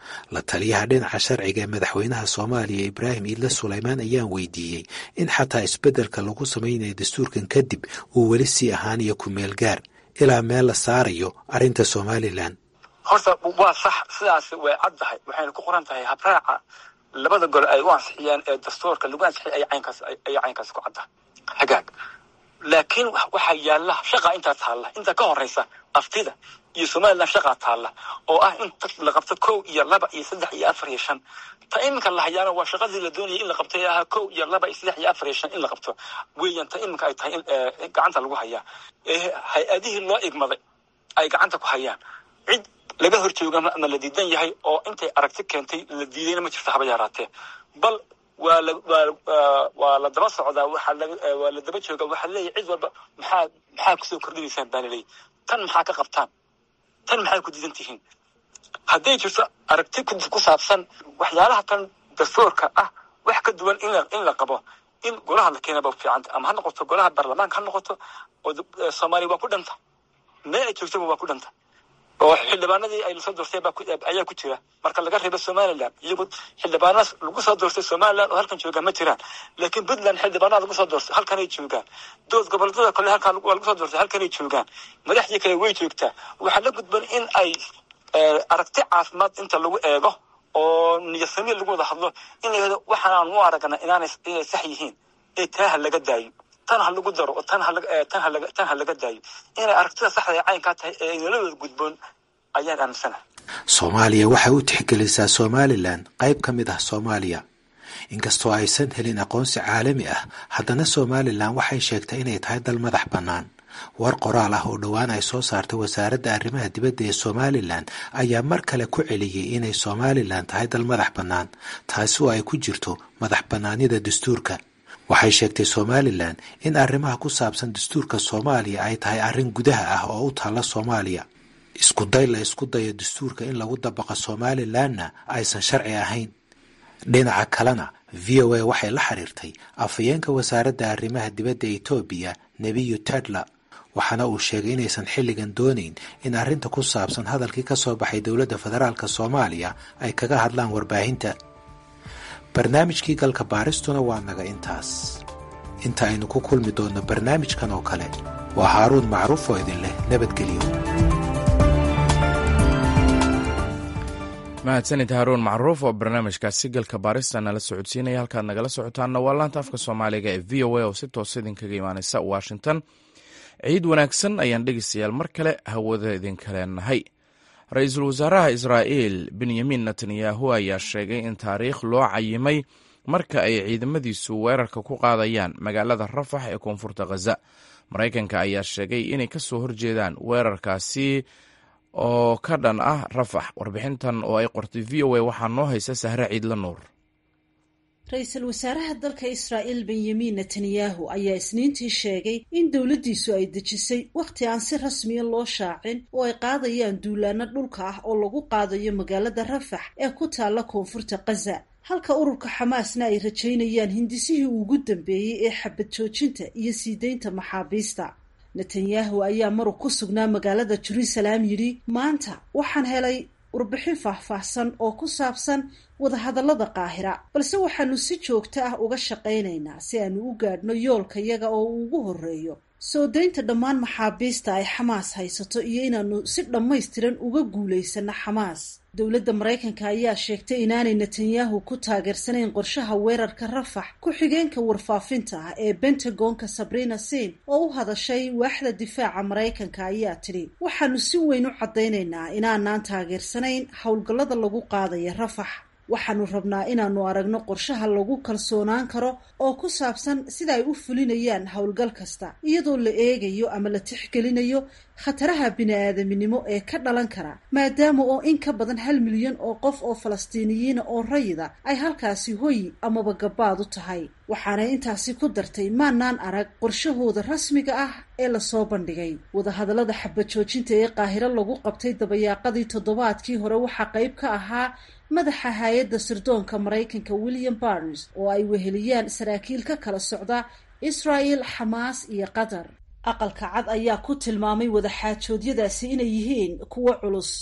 la taliyaha dhinaca sharciga ee madaxweynaha soomaaliya ibraahim iidle sulaymaan ayaan weydiiyey in xataa isbeddelka lagu samaynayo dastuurkan kadib uu weli sii ahaanayo ku-meel gaar ilaa meel la saarayo arrinta somalilan horta waa sax sidaas way caddahay waxayna ku qoran tahay habraaca labada gol ay u ansixiyeen ee dastuurka lagu ansixiyay ay caynkaas ay caynkaas ku cadda hagaag laakiin waxaa yaalla shaqa intaa taalla inta ka horeysa aftida iyo somalilan shaqaa taalla oo ah in la qabto kow iyo laba iyo saddex iyo afar iyo shan ta iminka la hayaana waa shaqadii la doonayay in la qabto ee ahaa kow iyo laba iyo saddex iyo afar iyo shan in la qabto weeyaan ta iminka ay tahay in gacanta lagu hayaa ee hay-adihii loo igmaday ay gacanta ku hayaan cid laga hor jooga ama la diidan yahay oo intay aragti keentay la diidayna ma jirto haba yaraatee bal waa la waa waa la daba socdaa waxaa la waa la daba jooga waxaa leeyahay cid walba maxaa maxaa kusoo kordhinaysaan baa laleeyahy tan maxaa ka qabtaan tan maxay ku diidan tihiin hadday jirto aragti ku saabsan waxyaalaha tan dastuurka ah wax ka duwan in la in la qabo in golaha la keenaba fiicanta ama ha noqoto golaha baarlamaanka ha noqoto oo soomaaliya waa ku dhanta meel ay joogtaba waa ku dhanta oo xildhibaanadii ay lasoo doortay ayaa ku jira marka laga reebo somalilan iyagu xildhibaanadas lagu soo doortay somalilan oo halkan joogaan ma jiraan laakiin puntland xildhibaanada lagu soo doortay halkanay joogaan dood goboleedyada kale halkan waa lagu soo doortay halkanay joogaan madaxdii kale way joogtaa waxaa la gudban in ay aragti caafimaad inta lagu eego oo niyasami lagu wada hadlo in la yihahdo waxaan u aragna inaanay inay sax yihiin ee taa ha laga daayo tan ha lagu daro oo tan halaga tan halaga tan ha laga daayo inay aragtida saxda ee caynkaa tahay ee nolodooda gudboon ayaan aaminsanahay soomaaliya waxay u tixgelisaa somalilan qayb ka mid ah soomaaliya inkastoo aysan helin aqoonsi caalami ah haddana somalilan waxay sheegtay inay tahay dal madax bannaan war qoraal ah oo dhowaan ay soo saartay wasaaradda arrimaha dibadda ee somalilan ayaa mar kale ku celiyey inay somalilan tahay dal madax bannaan taasi oo ay ku jirto madax bannaanida dastuurka waxay sheegtay somalilan in arrimaha ku saabsan dastuurka soomaaliya ay tahay arrin gudaha ah oo u taalla soomaaliya isku day la isku dayo dastuurka in lagu dabaqa somalilanna aysan sharci ahayn dhinaca kalena v o a waxay la xiriirtay afhayeenka wasaaradda arrimaha dibadda etoobiya nebiyu tedla waxaana uu sheegay inaysan xilligan doonayn in arrinta ku saabsan hadalkii ka soo baxay dowladda federaalk soomaaliya ay kaga hadlaan warbaahinta barnaamijkii galka baaristuna waa naga intaas inta aynu ku kulmi doonno barnaamijkan oo kale waa haaruun macruuf oo idin leh nabadgelyo mahadsanid haaruun macruuf oo barnaamijkaasi galka baarista nala socodsiinaya halkaad nagala socotaanna waa laanta afka soomaaliga ee v o a oo si toosa idinkaga imaaneysa washington ciid wanaagsan ayaan dhegeystayaal mar kale hawada idinka leenahay ra-iisul wasaaraha israa'iil benyamin netanyahu ayaa sheegay in taariikh loo cayimay marka ay ciidamadiisu weerarka ku qaadayaan magaalada rafax ee koonfurta khaza maraykanka ayaa sheegay inay ka soo horjeedaan weerarkaasi oo ka dhan ah rafax warbixintan oo ay qortay v o a waxaa noo haysa sahre ciidla nuur ra-iisul wasaaraha dalka israa'iil benyamin netanyahu ayaa isniintii sheegay in dowladdiisu ay dejisay wakhti aan si rasmiya loo shaacin oo ay qaadayaan duulaano dhulka ah oo lagu qaadayo magaalada rafax ee ku taalla koonfurta khaza halka ururka xamaasna ay rajaynayaan hindisihii ugu dambeeyey ee xabad joojinta iyo sii deynta maxaabiista netanyahu ayaa marug ku sugnaa magaalada jeruusalaam yidhi maanta waxaan helay warbixin faahfaahsan oo ku saabsan wadahadallada qaahira balse waxaanu si joogto ah uga shaqaynaynaa si aanu u gaadhno yoolkayaga oo uu ugu horreeyo soo daynta dhammaan maxaabiista ay xamaas haysato iyo inaanu si dhammaystiran uga guulaysano xamaas dowladda maraykanka ayaa sheegtay inaanay netanyahu ku taageersanayn qorshaha weerarka rafax ku-xigeenka warfaafinta ah ee bentagonka sabrina sin oo u hadashay waaxda difaaca maraykanka ayaa tidhi waxaanu si weyn u caddaynaynaa inaanaan taageersanayn howlgallada lagu qaadaya rafax waxaanu rabnaa inaanu aragno qorshaha lagu kalsoonaan karo oo ku saabsan sida ay u fulinayaan howlgal kasta iyadoo la eegayo ama la tixgelinayo khataraha bini-aadaminimo ee ka dhalan kara maadaama oo in ka badan hal milyan oo qof oo falastiiniyiina oo rayida ay halkaasi hoyi amaba gabaad u tahay waxaanay intaasi ku dartay maanaan arag qorshahooda rasmiga ah ee lasoo bandhigay wadahadallada xabad joojinta ee qaahiro lagu qabtay dabayaaqadii toddobaadkii hore waxaa qayb ka ahaa madaxa hay-adda sirdoonka maraykanka william barnes oo ay weheliyaan saraakiil ka kala socda israel xamaas iyo qatar aqalka cad ayaa ku tilmaamay wadaxaajoodyadaasi inay yihiin kuwo culus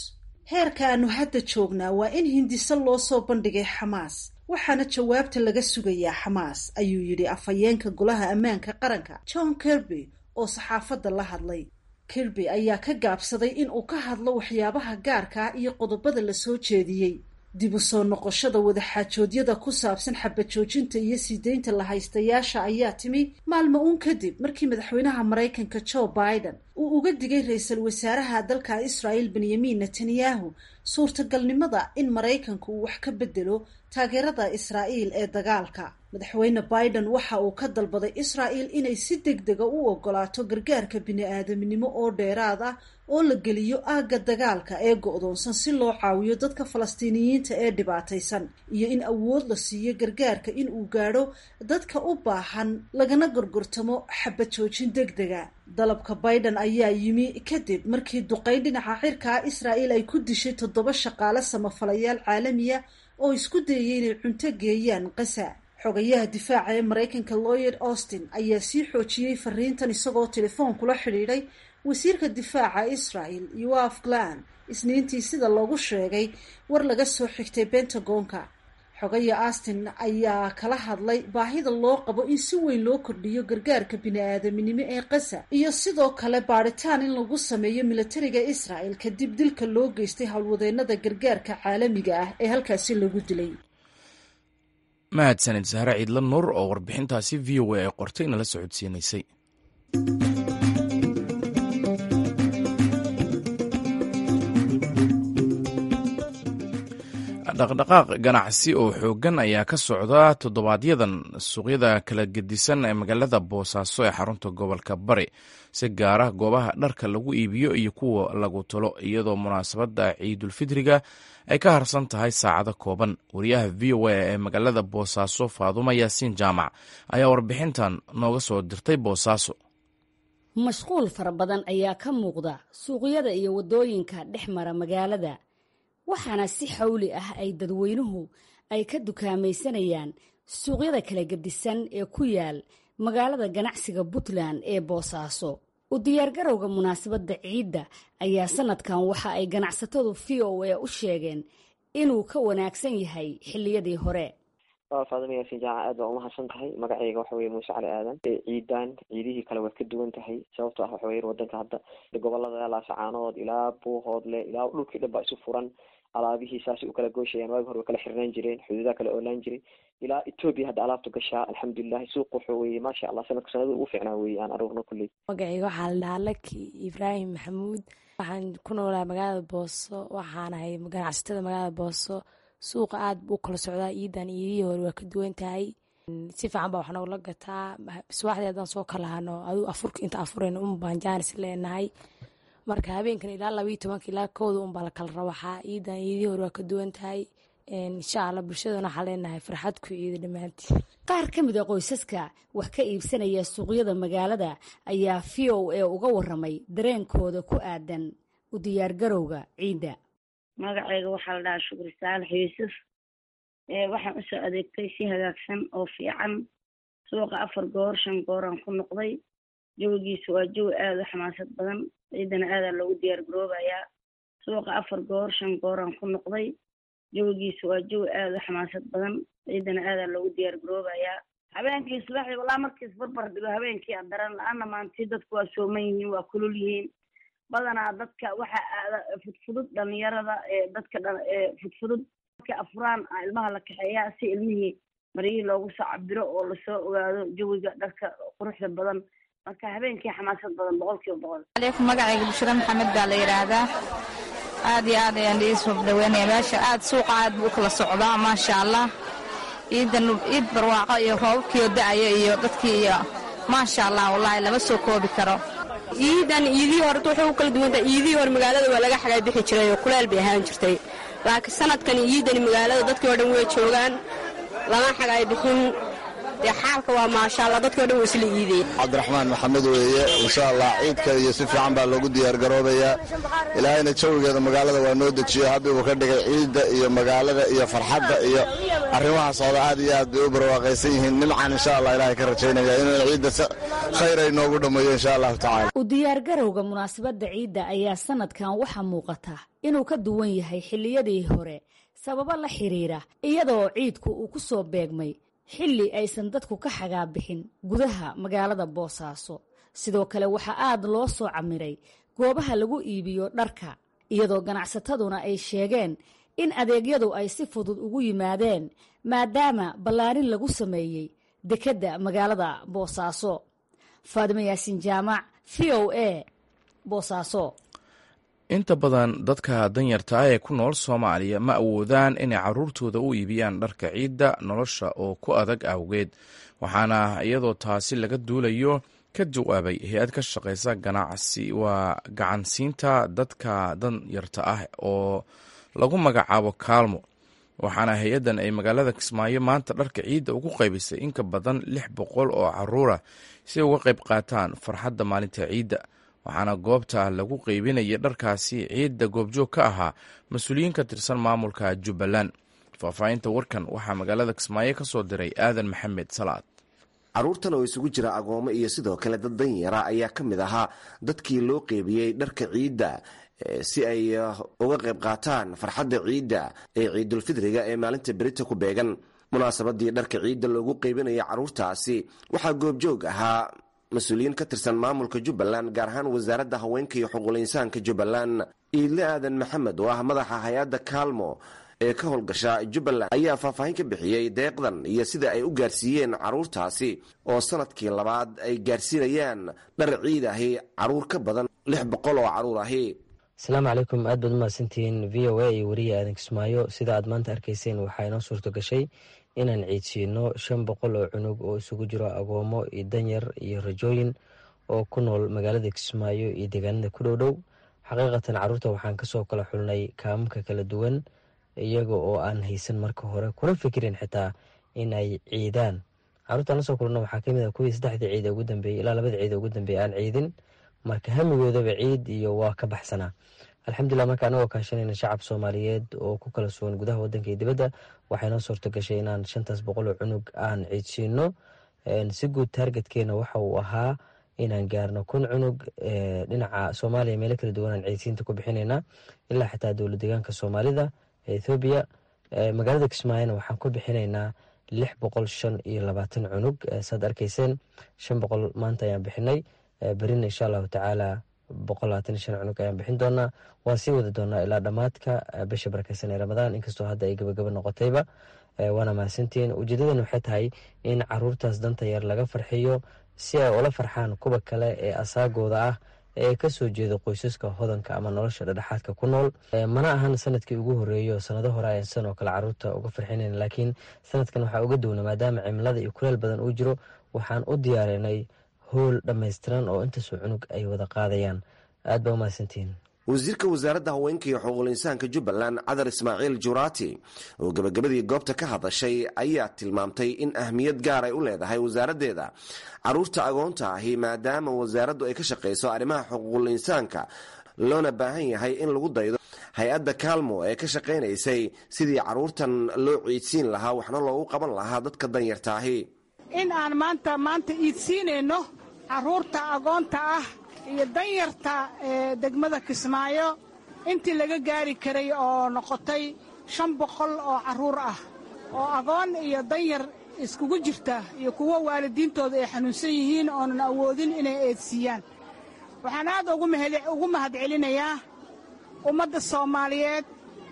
heerka aanu hadda joognaa waa in hindiso loo soo bandhigay xamaas waxaana jawaabta laga sugayaa xamaas ayuu yidhi afhayeenka golaha ammaanka qaranka john kirby oo saxaafadda la hadlay kirby ayaa ka gaabsaday in uu ka hadlo waxyaabaha gaarkaa iyo qodobada la soo jeediyey dib u soo noqoshada wadaxaajoodyada ku saabsan xabajoojinta iyo sii deynta la haystayaasha ayaa timi maalmo uun kadib markii madaxweynaha maraykanka joe biden uu uga digay ra-iisul wasaaraha dalka israel benyamin netanyahu suurtagalnimada in maraykanku uu wax ka bedelo taageerada israa'iil ee dagaalka madaxweyne biden waxa uu ka dalbaday israa'il inay si deg dega u ogolaato gargaarka bini-aadamnimo oo dheeraad ah oo la geliyo aagga dagaalka ee go-doonsan si loo caawiyo dadka falastiiniyiinta ee dhibaataysan iyo in awood la siiyo gargaarka in uu gaadho dadka u baahan lagana gorgortamo xabajoojin deg dega dalabka biden ayaa yimi kadib markii duqeyn dhinaca xirkaa israa'il ay ku dishay toddoba shaqaale samafalayaal caalamiya oo isku dayay inay cunto geeyaan qasa xogayaha difaaca ee maraykanka lloyd austin ayaa sii xoojiyey fariintan isagoo telefoon kula xidhiidhay wasiirka difaaca israel yoaf glan isniintii sida loogu sheegay war laga soo xigtay bentagonka xogaya austin ayaa kala hadlay baahida loo qabo in si weyn loo kordhiyo gargaarka bini-aadaminimo ee qasa iyo sidoo kale baadhitaan in lagu sameeyo militariga israel kadib dilka loo geystay howlwadeenada gargaarka caalamiga ah ee halkaasi lagu dilay mahadsanid sahre ciidla nuur oo warbixintaasi v o a ay qortay nala socodsiinaysay dhaqdhaqaaq ganacsi oo xooggan ayaa ka socda toddobaadyadan suuqyada kala gedisan ee magaalada boosaaso ee xarunta gobolka bari si gaara goobaha dharka lagu iibiyo iyo kuwa lagu talo iyadoo munaasabadda ciidulfidriga ay ka harsan tahay saacado kooban wariyaha v o a ee magaalada boosaaso faaduma yaasiin jaamac ayaa warbixintan nooga soo dirtay boosaaso mashquul fara badan ayaa ka muuqda suuqyada iyo waddooyinka dhex mara magaalada waxaana si xawli ah ay dadweynuhu ay ka dukaamaysanayaan suuqyada kala gedisan ee ku yaal magaalada ganacsiga puntland ee boosaaso u diyaargarowga munaasabadda ciidda ayaa sanadkan waxa ay ganacsatadu v o a u sheegeen inuu ka wanaagsan yahay xilliyadii hore faadima yaasin jaaca aad baa umahadsan tahay magacayga waxa weye muuse cali aadan ciidan ciidihii kale waad ka duwan tahay sababto ah waxa weye wadanka hadda gobolada laasacaanood ilaa buuhoodle ilaa dhulkii dhan baa isu furan alaabihii saasay u kala gooshayaan waagi hore way kala xirnaan jireen xuduudaha kala oolaan jiray ilaa etoobiya hadda alaabtu gashaa alxamdulilahi suuq wuxuu weye maasha allah sanadka sanada ugu fiicnaa weye aan arugno kulley magacayga waxaa la dhahaa laki ibraahim maxamuud waxaan ku noolaa magaalada booso waxaan ahay ganacsatada magaalada booso suuqa aad buu kala socdaa iidan iidihii hore waa ka duwan tahay si fiican baa wax noogla gataa subaxdii haddaan soo kalahano aduu afurka inta afurayna un baan jaanis leenahay marka habeenkan ilaa labaiyo tobanka ilaa kooda un baa la kala rawaxaa iidan iidihii hore waa ka duwan tahay insha allah bulshadana waxaa leenahay farxad ku ciida dhammaantii qaar ka mid a qoysaska wax ka iibsanaya suuqyada magaalada ayaa v o a uga waramay dareenkooda ku aadan u diyaargarowga ciidda magacayga waxaa la dhahaa shukri saalax yuusuf waxaan usoo adeegtay si hagaagsan oo fiican suuqa afar goor shan gooraan ku noqday jawigiisu waa jawi aada u xamaasad badan ciidana aadaa loogu diyaar garoobayaa suuqa afar goor shan gooraan ku noqday jawigiisu waa jawi aada u xamaasad badan ciidana aadaa loogu diyaar garoobayaa habeenkii subaxdii walaa markiis barbar dhigo habeenkii a daran la-aana maantii dadku waa sooman yihiin waa kulul yihiin badanaa dadka waxa aada fudfudud dhalinyarada ee dadka fudfudud markay afuraan ilmaha la kaxeeyaa si ilmihii maryihii loogu soo cabiro oo lasoo ogaado jawiga dharka quruxda badan marka habeenkii xamaasad badan boqol kiiba boqol aleykum magacayga bushra maxamed baa la yidhaahdaa aad iyo aad ayaan iisoo dhaweynaya meesha aad suuqa aad buu ukala socdaa maasha allah ciidan ciid barwaaqo iyo roobabkiio da-aya iyo dadkii iyo maasha allah wallaahi lama soo koobi karo ciidan iidihii hore waxay u kala duwantahay iidihii hore magaalada waa laga xagaa bixi jiray oo kuleel bay ahaan jirtay laakiin sanadkan iidani magaalada dadkii oo dhan way joogaan lama xagaay bixin dee xaalka waa maasha allah dadkao dhan waa isla iideen cabdiraxmaan maxamed weeye insha allah ciidka iyo si fiican baa loogu diyaargaroobayaa ilaahayna jawigeeda magaalada waa noo dejiyo habbi uu ka dhigay ciidda iyo magaalada iyo farxadda iyo arrimaha socda aad iyo aad bay u barwaaqaysan yihiin nimcan insha allah ilahay ka rajaynaya inuu ciidda khayr ay noogu dhammeeyo insha allahu tacala u diyaargarowga munaasabadda ciidda ayaa sanadkan waxaa muuqata inuu ka duwan yahay xilliyadii hore sababo la xiriira iyadoo ciidku uu ku soo beegmay xilli aysan dadku ka xagaabixin gudaha magaalada boosaaso sidoo kale waxaa aad loo soo camiray goobaha lagu iibiyo dharka iyadoo ganacsataduna ay sheegeen in adeegyadu ay si fudud ugu yimaadeen maadaama ballaarin lagu sameeyey dekedda magaalada boosaaso faadimo yaasiin jaamac v o a boosaaso inta badan dadka danyarta ah ee ku nool soomaaliya ma awoodaan inay caruurtooda u iibiyaan dharka ciidda nolosha oo ku adag awgeed waxaana iyadoo taasi laga duulayo ka jawaabay hay-ad ka shaqeysa ganacsi waa gacansiinta dadka danyarta ah oo lagu magacaabo kaalmo waxaana hay-addan ay magaalada kismaayo maanta dharka ciidda ugu qaybisay in ka badan lix boqol oo caruura si ay uga qayb qaataan farxadda maalinta ciidda waxaana goobta lagu qeybinaya dharkaasi ciidda goobjoog ka ahaa mas-uuliyiin ka tirsan maamulka jubbaland faahfaahinta warkan waxaa magaalada kismaayo ka soo diray aadan maxamed salaad caruurtan oo isugu jira agoomo iyo sidoo kale dad danyara ayaa ka mid ahaa dadkii loo qeybiyey dharka ciidda si ay uga qayb qaataan farxadda ciidda ee ciidulfidriga ee maalinta berita ku beegan munaasabadii dharka ciidda loogu qeybinaya caruurtaasi waxaa goobjoog ahaa mas-uuliyiin ka tirsan maamulka jubbaland gaar ahaan wasaaradda haweenka iyo xuquulinsaanka jubbaland iidle aadan maxamed oo ah madaxa hay-adda kaalmo ee ka howlgasha jubbaland ayaa faahfaahin ka bixiyey deeqdan iyo sida ay u gaarsiiyeen caruurtaasi oo sanadkii labaad ay gaarsiinayaan dhar ciid ahi caruur ka badan lix boqol oo caruur ahi asalaamu calaykum aad baad umahadsantihiin v o a iyo weriya aadan kismaayo sida aad maanta arkayseen waxaa inoo suurto gashay inaan ciidsiino shan boqol oo cunug oo isugu jiro agoomo iyo danyar iyo rajooyin oo ku nool magaalada kismaayo iyo deegaanada ku dhow dhow xaqiiqatan caruurta waxaan kasoo kala xulnay kaamamka kala duwan iyaga oo aan haysan marka hore kuna fikirin xitaa in ay ciidaan caruurtaan lasoo kulana waxaa kamid ah kuwii saddexdii ciid ugu dambeeyey ilaa labada ciid ugu dambeeyey aan ciidin marka hamigoodaba ciid iyo waa ka baxsanaa alxamdulilah marka anagoo kaashanayna shacab soomaaliyeed oo ku kala sugan gudaha wadanka iyo dibadda waxay noo suurto gashay inaan shantaas boqol oo cunug aan ciidsiino si guud taargetkeena waxa uu ahaa inaan gaarno kun cunug dhinaca soomaaliya meelo kala duwan aan ciidsiinta ku bixinayna ilaa xitaa dowla deegaanka soomaalida ethoobiya magaalada kismaayona waxaan ku bixinaynaa lix boqol shan iyo labaatan cunug saad arkayseen shan boqol maanta ayaan bixinay berina insha allahu tacaala boqol labaatan iyo shan cunug ayaan bixin doonaa waan sii wadi doonaa ilaa dhammaadka bisha barakeysan ee ramadaan inkastoo hadda ay gabagaba noqotayba waana mahadsantihiin ujeedadan waxay tahay in caruurtaas danta yar laga farxiyo si ay ula farxaan kuwa kale ee asaagooda ah ee kasoo jeeda qoysaska hodanka ama nolosha dhadhexaadka ku nool mana ahan sanadkii ugu horeeyo sanado hore ayan sidan oo kale caruurta uga farxinayn laakiin sanadkan waxaa uga downa maadaama cimilada iyo kuleel badan uu jiro waxaan u diyaarinay howl dhammaystiran oo intaasoo cunug ay wada qaadayaan aad baa umahadsantihiin wasiirka wasaaradda haweenka iyo xuquuqul insaanka jubbaland cadar ismaaciil juraati oo gebagabadii goobta ka hadashay ayaa tilmaamtay in ahmiyad gaar ay u leedahay wasaaraddeeda caruurta agoonta ahi maadaama wasaaraddu ay ka shaqayso arrimaha xuquuqul insaanka loona baahan yahay in lagu daydo hay-adda kaalmo ee ka shaqaynaysay sidii caruurtan loo ciidsiin lahaa waxna loogu qaban lahaa dadka danyarta ahi in aan maanta maanta iidsiinayno caruurta agoonta ah iyo danyarta ee degmada kismaayo intii laga gaari karay oo noqotay shan boqol oo carruur ah oo agoon iyo danyar iskugu jirta iyo kuwo waalidiintooda ay xanuunsan yihiin oonan awoodin inay eedsiiyaan waxaan aad ugu mahad celinayaa ummadda soomaaliyeed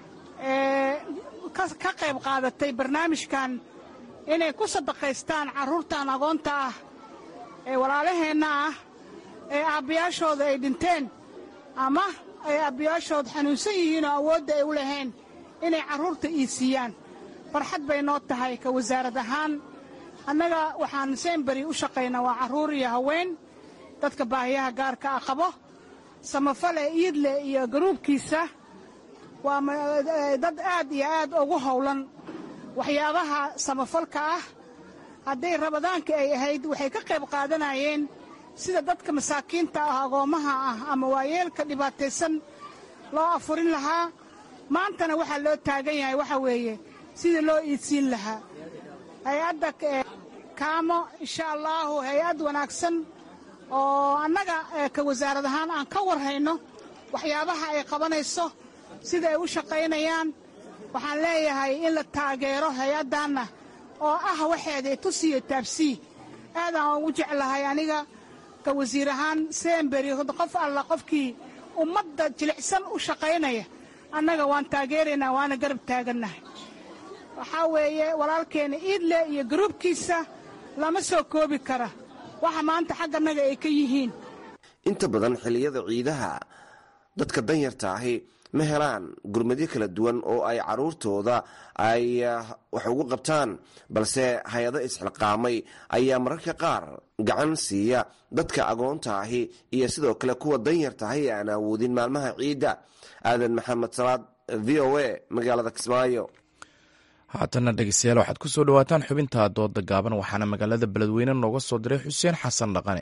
ee ka qayb qaadatay barnaamijkan inay ku sadaqaystaan carruurtan agoonta ah ee walaalaheenna ah ee aabbayaashooda ay dhinteen ama ay aabbayaashood xanuunsan yihiin oo awoodda ay u lahayn inay carruurta iisiiyaan farxad bay noo tahay ka wasaarad ahaan annaga waxaan seenberi u shaqaynaa waa carruur iyo haween dadka baahiyaha gaarka ah qabo samafale iidle iyo garuubkiisa waa dad aad iyo aad ugu howlan waxyaabaha samafalka ah hadday rabadaanka ay ahayd waxay ka qayb qaadanayeen sida dadka masaakiinta ah agoommaha ah ama waayeelka dhibaataysan loo afurin lahaa maantana waxaa loo taagan yahay waxa weeye sidii loo iidsiin lahaa hay-adda kaamo insha allaahu hay-ad wanaagsan oo annaga ka wasaarad ahaan aan ka warhayno waxyaabaha ay qabanayso sida ay u shaqaynayaan waxaan leeyahay in la taageero hay-addaanna oo ah waxeeda tusiyo taabsii aadaan ugu jeclahay aniga ka wasiir ahaan semberi qof alla qofkii ummadda jilicsan u shaqaynaya annaga waan taageeraynaa waana garab taagannahay waxaa weeye walaalkeena iidle iyo garuubkiisa lama soo koobi kara waxa maanta xaggannaga ay ka yihiin inta badan xilliyada ciidaha dadka danyarta ahi ma helaan gurmadyo kala duwan oo ay caruurtooda ay wax ugu qabtaan balse hay-ado isxilqaamay ayaa mararka qaar gacan siiya dadka agoonta ahi iyo sidoo kale kuwa danyarta ahi ee aan awoodin maalmaha ciidda aadan maxamed salaad v o a magaalada kismaayo haatana dhegeystayaal waxaad ku soo dhawaataan xubinta dooda gaaban waxaana magaalada beledweyne nooga soo diray xuseen xasan dhaqane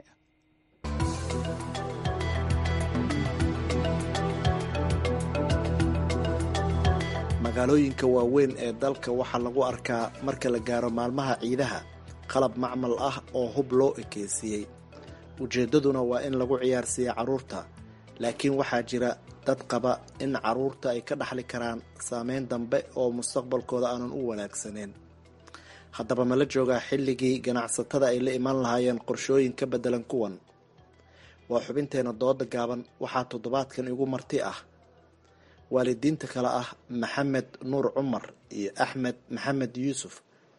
magaalooyinka waaweyn ee dalka waxaa lagu arkaa marka la gaaro maalmaha ciidaha qalab macmal ah oo hub loo ekeysiiyey ujeeddaduna waa in lagu ciyaarsiiya carruurta laakiin waxaa jira dad qaba in carruurta ay ka dhaxli karaan saameyn dambe oo mustaqbalkooda aanan u wanaagsaneyn haddaba mala joogaa xilligii ganacsatada ay la imaan lahaayeen qorshooyin ka beddelan kuwan waa xubinteena dooda gaaban waxaa toddobaadkan igu marti ah waalidiinta kale ah maxamed nuur cumar iyo axmed maxamed yuusuf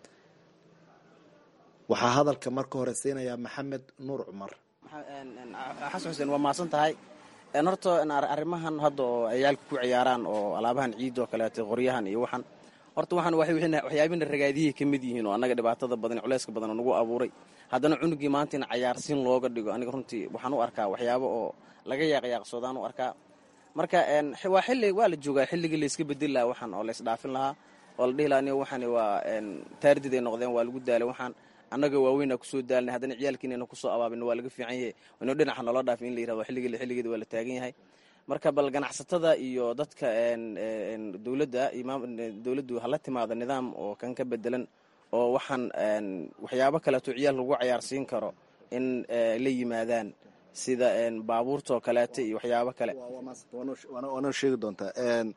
waxaa hadalka marka hore siinayaa maxamed nuur cumar xasan xuseen waa mahadsan tahay horta arrimahan hadda oo ciyaalka ku ciyaaraan oo alaabahan ciid oo kaleeto qoryahan iyo waxan horta waxaan waxyaabina ragaadiyay ka mid yihiin oo annaga dhibaatada badan culeyska badan oo nagu abuuray haddana cunugii maanta in cayaarsiin looga dhigo aniga runtii waxaan u arkaa waxyaabo oo laga yaaqyaaqsoodaan u arkaa marka waa xilli waa la joogaa xilligii layska bedeli lahaa waxaan oo laysdhaafin lahaa oo la dhihi lahaa aniga waxaan waa taardid ay noqdeen waa lagu daalay waxaan annaga waaweyna kusoo daalnay haddana ciyaalkiinayna kusoo abaabin waa laga fiican yahay inuu dhinaca noola dhaafin in la yirahdo xilligii xilligeeda waa la taagan yahay marka bal ganacsatada iyo dadka dowladda dowladdu hala timaado nidaam oo kan ka bedelan oo waxaan waxyaabo kaleeto ciyaal lagu cayaarsiin karo in la yimaadaan sida baabuurtaoo kaleeto iyo waxyaabo kale waanoo sheegi doontaa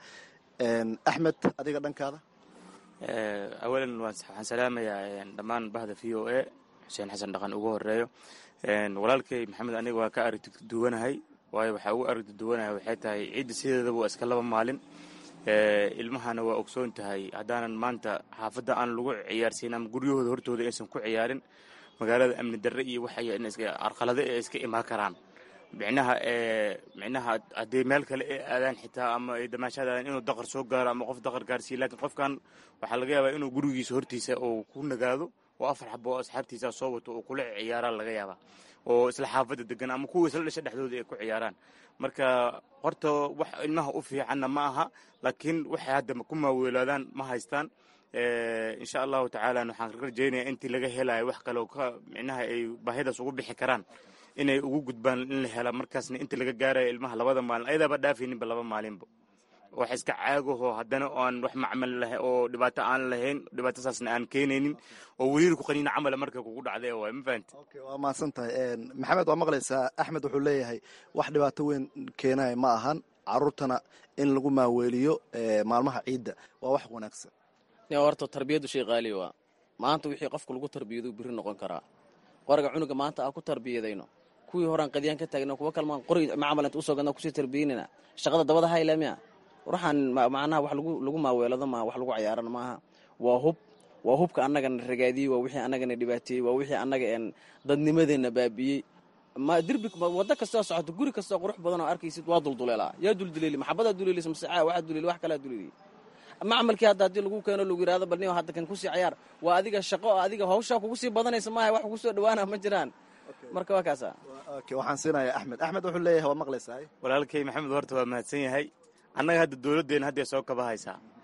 axmed adiga dhankaada awalan waxaan salaamayaa dhammaan bahda v o a xuseen xasan dhaqan ugu horeeyo walaalkay maxamed aniga waa ka aragti duwanahay waayo waxaa ugu aragti duwanahay waxay tahay ciidda sideedaba waa iska laba maalin ilmahana waa ogsoon tahay haddaanan maanta xaafadda aan lagu ciyaarsiin ama guryahooda hortooda aysan ku ciyaarin magaalada amni darre iyo waxay arqalado ee iska imaan karaan micnaha micnaha haddii meel kale ay aadaan xitaa ama ay damaashaadaan inuu daqar soo gaaro ama qof daqar gaarsiiyo laakiin qofkan waxaa laga yaabaa inuu gurigiisa hortiisa uu ku nagaado oo afar xabo oo asxaabtiisa soo wato uu kula ciyaaraan laga yaabaa oo isla xaafadda degan ama kuwa isla dhasha dhexdooda ay ku ciyaaraan marka horta wax ilmaha u fiicanna ma aha laakiin waxay hadda ku maaweelaadaan ma haystaan insha allahu tacaala waxaan rajaynaya intii laga helayo wax kale ka micnaha ay baahidaas ugu bixi karaan inay ugu gudbaan in la hela markaasna inta laga gaarayo ilmaha labada maalin ayadaaba dhaafayninba laba maalinba wax iska caagaho haddana aan wax macmal lah oo dhibaato aan lahayn dhibaatasaasna aan keenaynin oo weliir ku qaniina camala marka kugu dhacday waay ma fahanti waa mahadsan tahay maxamed waa maqlaysaa axmed wuxuu leeyahay wax dhibaato weyn keenaya ma ahan caruurtana in lagu maaweeliyo maalmaha ciidda waa wax wanaagsan horta tarbiyaddu shay qaaliya waa maanta wixii qofka lagu tarbiyado biri noqon karaa qoriga cunuga maanta aan ku tarbiyadayno kuwii horaan qadyaan ka taagna kuwa kalmaan qori macamal inta usoo gadna kusii tarbiyanayna shaqada dabada hayla miya waxaan macnaha wax lagu lagu maaweelado maaha wax lagu cayaarana maaha waa hub waa hubka annagana ragaadiyey waa wixii annagana dhibaateeyey waa wixii annaga een dadnimadeenna baabi'iyey ma dirbi waddo kastoo socoto guri kastoo qurux badan oo arkaysid waa dulduleelaa yaa dulduleeli maxabadaa duleelis masecaa waxaa duleeli wax kalaa duleeli macmalkii hadda haddii lagu keeno lagu yidhahdo bal nin hadda kan kusii cayaar waa adiga shaqo adiga hawshaa kugu sii badanaysa maaha wax kugu soo dhawaana ma jiraan marka waa kaasa waxaan siinayaa axmed axmed wuxuu leeyahay waa maqlaysaa walaalkay maxamed horta waa mahadsan yahay annaga hadda dowladdeena hadday soo kaba haysaa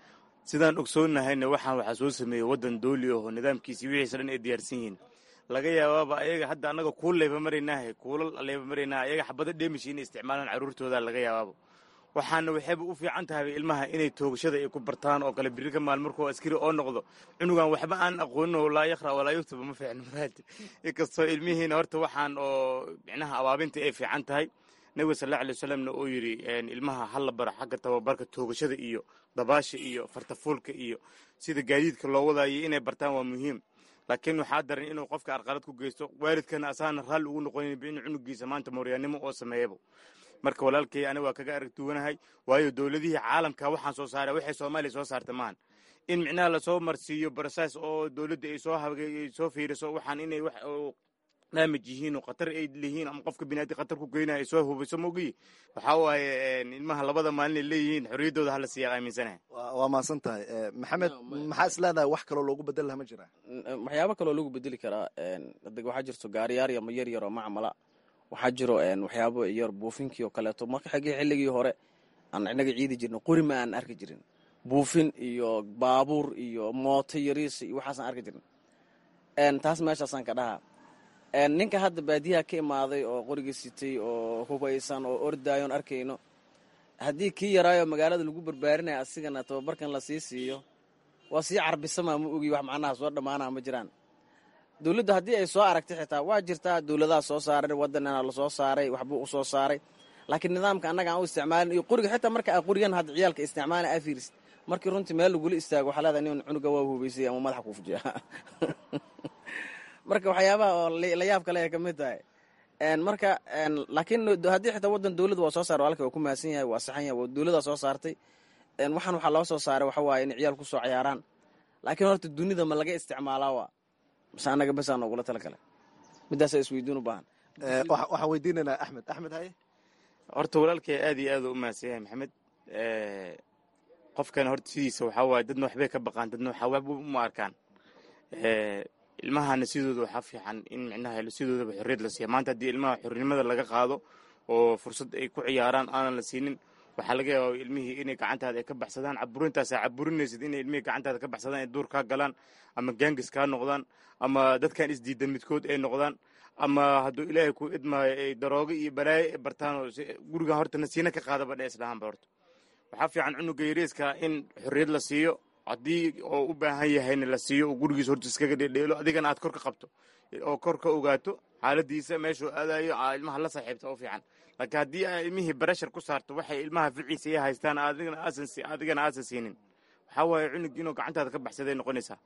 sidaan ogsoonnahayna waxaan waxaa soo sameeyey waddan dooli aho nidaamkiisii wixiisa dhan ay diyaarsan yihiin laga yaabaaba ayaga hadda annaga kuul leeba maraynaahe kuulal leeba maraynaa ayaga xabado dheemishi inay isticmaalaan carruurtooda laga yaabaaba waxaana waxayba u fiican tahay ilmaha inay toogashada ay ku bartaan oo kale biri ka maal markuu askari oo noqdo cunugan waxba aan aqoonin oo laa yaqra walaa yuktuba ma fiicno maraati inkastoo ilmihiina horta waxaan oo micnaha abaabinta ay fiican tahay nabiga sal alla alay wasalamna uu yidhi ilmaha hala bara xagga tababarka toogashada iyo dabaasha iyo fartafuulka iyo sida gaadiidka loo wadaayo inay bartaan waa muhiim laakiin waxaa daran inuu qofka arqalad ku geysto waalidkana asaana raalli ugu noqonin in cunugiisa maanta mooryaannimo oo sameeyaba marka walaalkay aniga waa kaga arag duwanahay waayo dowladihii caalamka waxaan soo saara waxay soomaaliya soo saarta maahan in micnaha lasoo marsiiyo barsaas oo dowladda ay soo habay soo fiiriso waxaan inay wax daamij yihiin oo khatar ay leeyihiin ama qofka binaadi khatar ku geynaya ay soo hubayso mogiyi waxaa waaye ilmaha labada maalin ay leeyihiin xorriyaddooda hala siiya aaminsanahay waa mahadsan tahay maxamed maxaa is leedahay wax kaloo loogu bedel laha ma jira waxyaabo kaloo lagu bedeli karaa waxaa jirto gaariyaar ama yar yar oo macmala waxaa jiro waxyaabo yar buufinkii oo kaleeto marka xaggii xilligii hore aan inaga ciidi jirna qori ma aan arki jirin buufin iyo baabuur iyo mooto yariis iyo waxaasaan arki jirin taas meeshaasaan ka dhahaa ninka hadda baadiyaha ka imaaday oo qoriga sitay oo hubaysan oo ordaayoon arkayno haddii kii yaraayo magaalada lagu barbaarinaya asigana tababarkan lasii siiyo waa sii carbisamaa ma ogi wax macnaha soo dhammaanaa ma jiraan dowladda haddii ay soo aragtay xitaa waa jirtaa dowladaha soo saaray waddanana lasoo saaray waxbuu u soo saaray laakiin nidaamka annaga aan u isticmaalin iyo qoriga xitaa marka aa qorigan hadda ciyaalka isticmaala aa fiirisid markii runtii meel lagula istaago waxaa leedahay nin cunuga waa hubaysay ama madaxa kuu fujiya marka waxyaabaha oo la yaab kale ay ka mid tahay marka laakiin haddii xitaa waddan dowladda waa soo saaray walaalka waa ku mahadsan yahay waa saxan yahay waa dowladdaa soo saartay waxaan waxaa loo soo saaray waxa waaye in ciyaal kusoo ciyaaraan laakiin horta dunida ma laga isticmaalaa waa mase annaga besaa noogula tala gale midaasaa isweydiin u baahan waxaan weydiinaynaa axmed axmed haye horta walaalkay aad iyo aad u mahadsan yahay maxamed qofkan horta sidiisa waxaa waaye dadna waxbay ka baqaan dadna waxaa waxba uma arkaan ilmahana sidooda waxaa fiican in micnaha sidoodaba xorriyad la siiya maanta haddii ilmaha xornimada laga qaado oo fursad ay ku ciyaaraan aanan la siinin waxaa laga yaaba ilmihii inay gacantaada ay ka baxsadaan caburintaasaa caburinaysid inay ilmihii gacantaada ka baxsadaan ay duur kaa galaan ama gaangis kaa noqdaan ama dadkan isdiidan midkood ay noqdaan ama hadduu ilaahay ku idmaayo ay daroogo iyo balaayo ay bartaan oo gurigan horta nasiina ka qaadaba dhe islahaanba horta waxaa fiican cunuga yariiska in xorriyad la siiyo haddii oo u baahan yahayna la siiyo oo gurigiisa horta iskaga dhedheelo adigana aad kor ka qabto oo kor ka ogaato xaaladiisa meeshuu aadayo ilmaha la saaxiibta u fiican laakiin haddii aa ilmihii barashar ku saarto waxay ilmaha ficiisa iyo haystaan adigana aasan siinin waxaa waaye cunug inuu gacantaada ka baxsaday noqonaysaa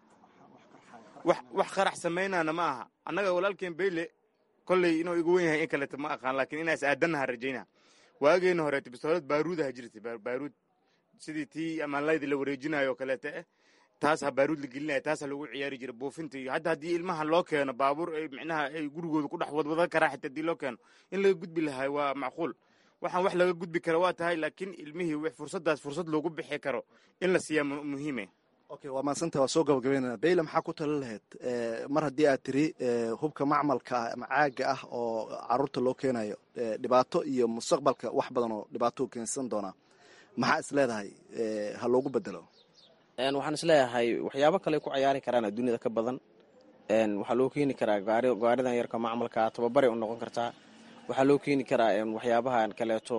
wax qarax samaynana ma aha annaga walaalkeen beyle kolley inuu igu wen yahay in kaleeto ma aqaan laakiin inaas aadannaha rajayna waageena horeeto bistoolad baaruudaha jirtay baaruud sidii tii amaanlayda la wareejinayo oo kaleeta eh taas ha baaruud la gelinaya taas ha lagu ciyaari jira buufinta iyo hadda haddii ilmaha loo keeno baabuur ay micnaha ay gurigooda ku dhex wadwadan karaa xita haddii loo keeno in laga gudbi lahay waa macquul waxaan wax laga gudbi kara waa tahay laakiin ilmihii fursadaas fursad loogu bixi karo in la siiyaa muhiime okay waa mahadsanta waa soo gabagabeynana beyle maxaa ku tala lahayd mar haddii aad tiri hubka macmalka ah ama caaga ah oo caruurta loo keenayo dhibaato iyo mustaqbalka wax badan oo dhibaato keensan doonaa maxaa is leedahay ha loogu bedelo waxaan isleeyahay waxyaabo kale ku cayaari karaan adduunyada ka badan waxaa loo keeni karaa gaaridan yarka macmalka tababaray u noqon kartaa waxaa loo keeni karaa waxyaabahan kaleeto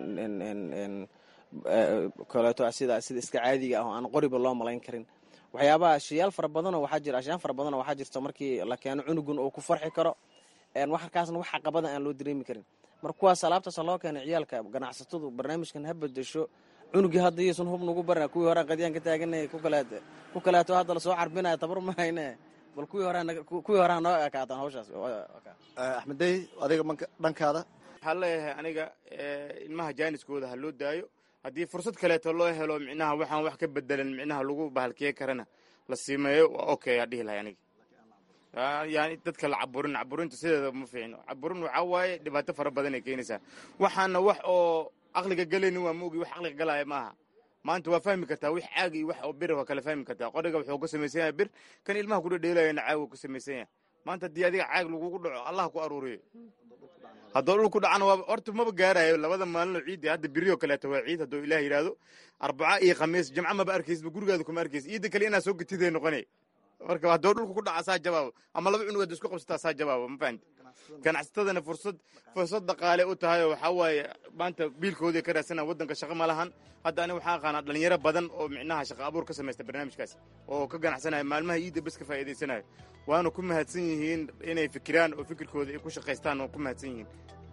kaleeto sida sida iska caadiga ah oo aan qoriba loo malayn karin waxyaabaha ashayaal fara badanoo waxaa jira ashayaan fara badanoo waxaa jirta markii la keeno cunugun oo ku farxi karo waxarkaasna wax caqabada aan loo dareemi karin marka kuwaas alaabtaasa loo keenay ciyaalka ganacsatadu barnaamijkan ha bedesho cunugii hadda iyaysan hub nagu barna kuwii hore qadyaan ka taaganay ku kaleeto hadda lasoo carbinaya tabar mahayne bal kuwii hore noo ekaataan hawshaas axmeddey adiga dhankaada waxaa leeyahay aniga ilmaha jaaniskooda ha loo daayo haddii fursad kaleeto loo helo micnaha waxaan wax ka bedelan micnaha lagu bahalkiye karana la siimeeyo waa okay aa dhihi lahay aniga yani dadka la caburin caburinta sideeda ma fiicno caburin waxaa waaye dhibaato fara badan ay keenaysaa waxaana wax oo aqliga galayni waa maogi wax aqliga galaya maaha maanta waa fahmi kartaa wix caagi iyo wax oo bir waa kala fahmi kartaa qoriga wuxuu ka samaysan yahay bir kan ilmaha kudhedheelayana caawi ka samaysan yahay maanta haddii adiga caag lagugu dhaco allah ku aruuriyo haddoo dhul ku dhacana waa horta maba gaarayo labada maalinoo ciiddi hadda berioo kaleeto waa ciid hadduu ilaah yidhaahdo arbaca iyo khamiis jimco maba arkaysba gurigaada kuma arkaysa ciidda kale inaa soo getiday noqonay marka haddoo dhulka ku dhaca saa jawaabo ama laba cunug hadda isku qabsataa saa jawaabo ma fahamti ganacsatadana fursad fursad dhaqaale u tahay oo waxaa waaye maanta biilkoodii ka raadsanaa waddanka shaqo ma lahan hadda aniga waxaan aqaanaa dhalinyaro badan oo micnaha shaqa abuur ka samaysta barnaamijkaas oo ka ganacsanaya maalmaha iidda bes ka faa'iidaysanayo waana ku mahadsan yihiin inay fikiraan oo fikirkooda ay ku shaqaystaan oo ku mahadsan yihiin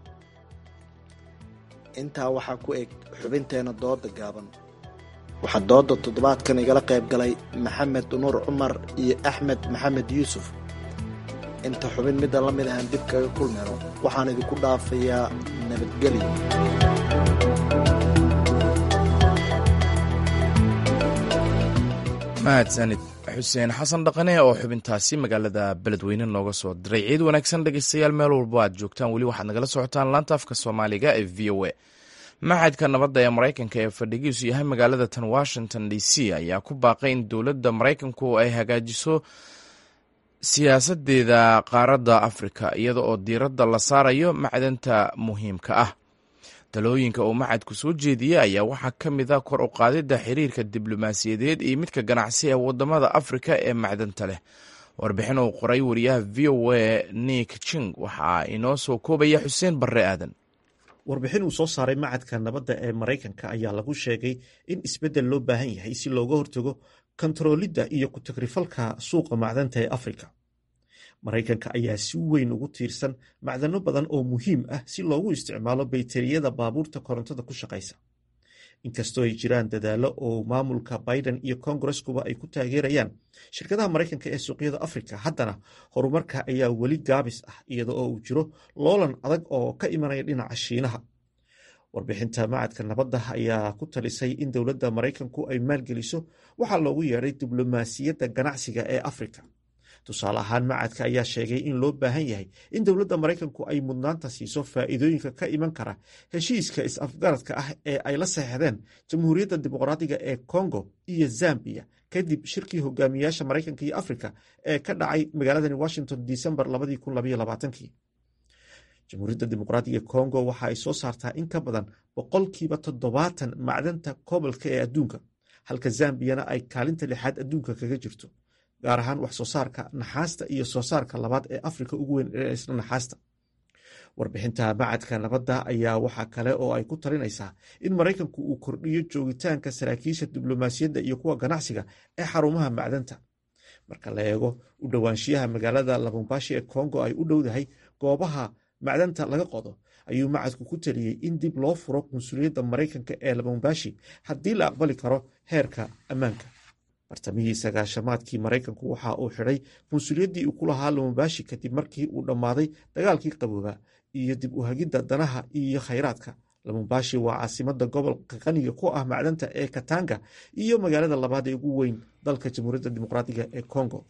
intaa waxaa ku eg xubinteena dooda gaaban waxaa dooda toddobaadkan igala qayb galay maxamed nuur cumar iyo axmed maxamed yuusuf inta xubin midda la mid ahaan dib kaga kulmayno waxaan idinku dhaafayaa nabadgelyo mahadsanid xuseen xasan dhaqane oo xubintaasi magaalada beledweyne nooga soo diray ciid wanaagsan dhegeystayaal meel walbo aad joogtaan weli waxaad nagala socotaan laanta afka soomaaliga ee v o a maxadka nabadda ee maraykanka ee fadhigiisu yahay magaalada tan washington d c ayaa ku baaqay in dowladda maraykanku ay hagaajiso siyaasadeeda qaaradda afrika iyada oo diiradda la saarayo macdanta muhiimka ah talooyinka uu maxadku soo jeediyey ayaa waxaa ka mid a kor u qaadidda xiriirka diblomaasiyadeed iyo midka ganacsi ee wadamada afrika ee macdanta leh warbixin uu qoray wariyaha v o a nick jing waxaa inoo soo koobaya xuseen barre aadan warbixin uu soo saaray macadka nabadda ee maraykanka ayaa lagu sheegay in isbeddel loo baahan yahay si looga hortago kontaroolidda iyo ku-tagrifalka suuqa macdanta ee afrika maraykanka ayaa si weyn ugu tiirsan macdano badan oo muhiim ah si loogu isticmaalo bayteriyada baabuurta korontada ku shaqaysa inkastoo ay jiraan dadaallo oo maamulka biden iyo kongareskuba ay ku taageerayaan shirkadaha maraykanka ee suuqyada afrika haddana horumarka ayaa weli gaabis ah iyada oo uu jiro loolan adag oo ka imanaya dhinaca shiinaha warbixinta macadka nabadda ayaa ku talisay in dowladda maraykanku ay maalgeliso waxaa loogu yeedhay diblomaasiyadda ganacsiga ee afrika tusaale ahaan macadka ayaa sheegay in loo baahan yahay in dowladda maraykanku ay mudnaanta siiso faa'iidooyinka ka iman kara heshiiska is-afgaradka ah ee ay la saxeexdeen jamhuuriyadda dimuqraadiga ee kongo iyo zambiya kadib shirkii hogaamiyaasha maraykanka iyo afrika ee ka dhacay magaaladani washington disembar jamhuuriyadda dimuqraadiga kongo waxa ay soo saartaa in ka badan boqolkiiba toddobaatan macdanta kobolka ee adduunka halka zambiyana ay kaalinta lixaad adduunka kaga jirto gaar ahaan wax soo saarka naxaasta iyo soo saarka labaad ee afrika ugu weyn ee isla naxaasta warbixinta macadka nabadda ayaa waxaa kale oo ay ku talinaysaa in maraykanku uu kordhiyo joogitaanka saraakiisha diblomaasiyadda iyo kuwa ganacsiga ee xarumaha macdanta marka la eego u dhowaanshiyaha magaalada labumbashi ee kongo ay u dhowdahay goobaha macdanta laga qodo ayuu macadku ku taliyey in dib loo furo qunsuliyadda maraykanka ee labumbashi haddii la aqbali karo heerka ammaanka bartamihii sagaashamaadkii maraykanku waxa uu xidhay qunsuliyaddii uu ku lahaa lumumbashi kadib markii uu dhammaaday dagaalkii qabooba iyo dib u hagidda danaha iyo khayraadka lumumbashi waa caasimada gobolka qaniga ku ah macdanta ee katanga iyo magaalada labaad ee ugu weyn dalka jamhuuriyadda dimuqraadiga ee congo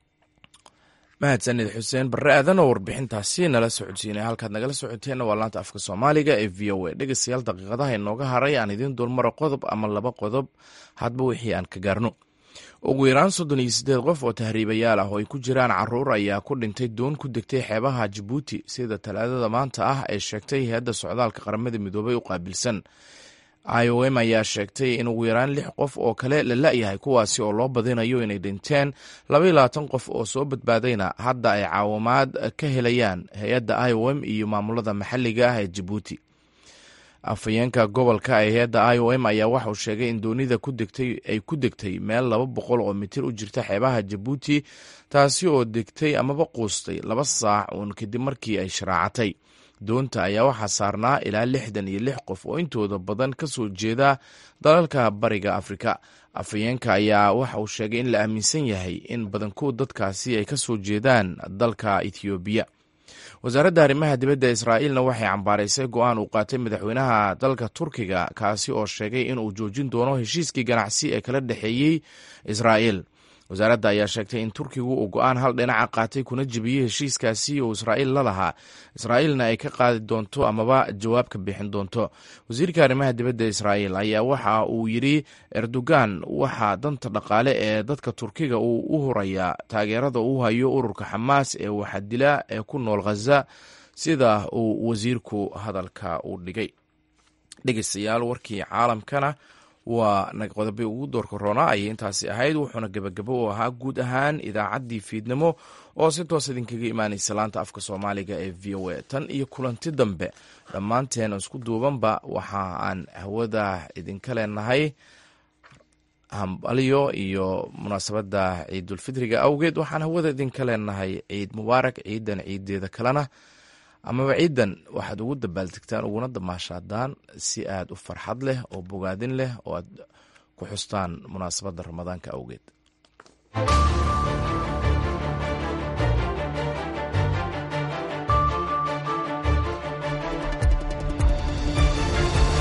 mahadsanid xuseen barre aadan oo warbixintaasi nala socodsiinay halkaad nagala socoteenna waa laanta afka soomaaliga ee v o a dhegeystayaal daqiiqadaha inooga haray aan idiin dulmaro qodob ama laba qodob hadba wixii aan ka gaarno ugu yaraan soddon iyo siddeed qof oo tahriibayaal ah oo ay ku jiraan caruur ayaa ku dhintay doon ku degtay xeebaha jabuuti sida talaadada maanta ah ee sheegtay hay-adda socdaalka qaramada midoobay u qaabilsan i o m ayaa sheegtay in ugu yaraan lix qof oo kale la la-yahay kuwaasi oo loo badinayo inay dhinteen laba iyo labaatan qof oo soo badbaadayna hadda ay caawimaad ka helayaan hay-adda i o m iyo maamulada maxalliga ah ee jabuuti afhayeenka gobolka ee hay-adda i o m ayaa waxauu sheegay in doonida ay ku degtay meel laba boqol oo mitir u jirta xeebaha jabuuti taasi oo degtay amaba quustay laba saac uun kadib markii ay sharaacatay doonta ayaa waxaa saarnaa ilaa lixdan iyo lix qof oo intooda badan ka soo jeeda dalalka bariga afrika afhayeenka ayaa waxa uu sheegay in la aaminsan yahay in badankood dadkaasi ay ka soo jeedaan dalka ethoobiya wasaaradda arrimaha dibadda israa'iilna waxay cambaaraysay go-aan uu qaatay madaxweynaha dalka turkiga kaasi oo sheegay inuu joojin doono heshiiskii ganacsi ee kala dhexeeyey israa'iil wasaaradda ayaa sheegtay in turkigu uu go-aan hal dhinaca qaatay kuna jebiyey heshiiskaasi oo israa'iil la lahaa israa'iilna ay ka qaadi doonto amaba jawaab ka bixin doonto wasiirka arrimaha dibadda israa'iil ayaa waxa uu yidhi erdogan waxaa danta dhaqaale ee dadka turkiga uu u hurayaa taageerada uu hayo ururka xamaas ee waxadila ee ku nool khaza sida uu wasiirku hadalka u dhigay dhegeystayaal warkii caalamkana waa qodobii ugu doorka roonaa ayay intaasi ahayd wuxuuna gebagabo u ahaa guud ahaan idaacaddii fiidnimo oo si toos idinkaga imaanaysa laanta afka soomaaliga ee v o a tan iyo kulanti dambe dhammaanteen isku duubanba waxa aan hawada idinka leenahay hambalyo iyo munaasabadda ciidulfitriga awgeed waxaan hawada idinka leenahay ciid mubaarak ciidan ciideeda kalena amaba ciidan waxaad ugu dabaaldegtaan uguna damaashaadaan si aad u farxad leh oo bogaadin leh oo aad ku xustaan munaasabadda ramadaanka awgeed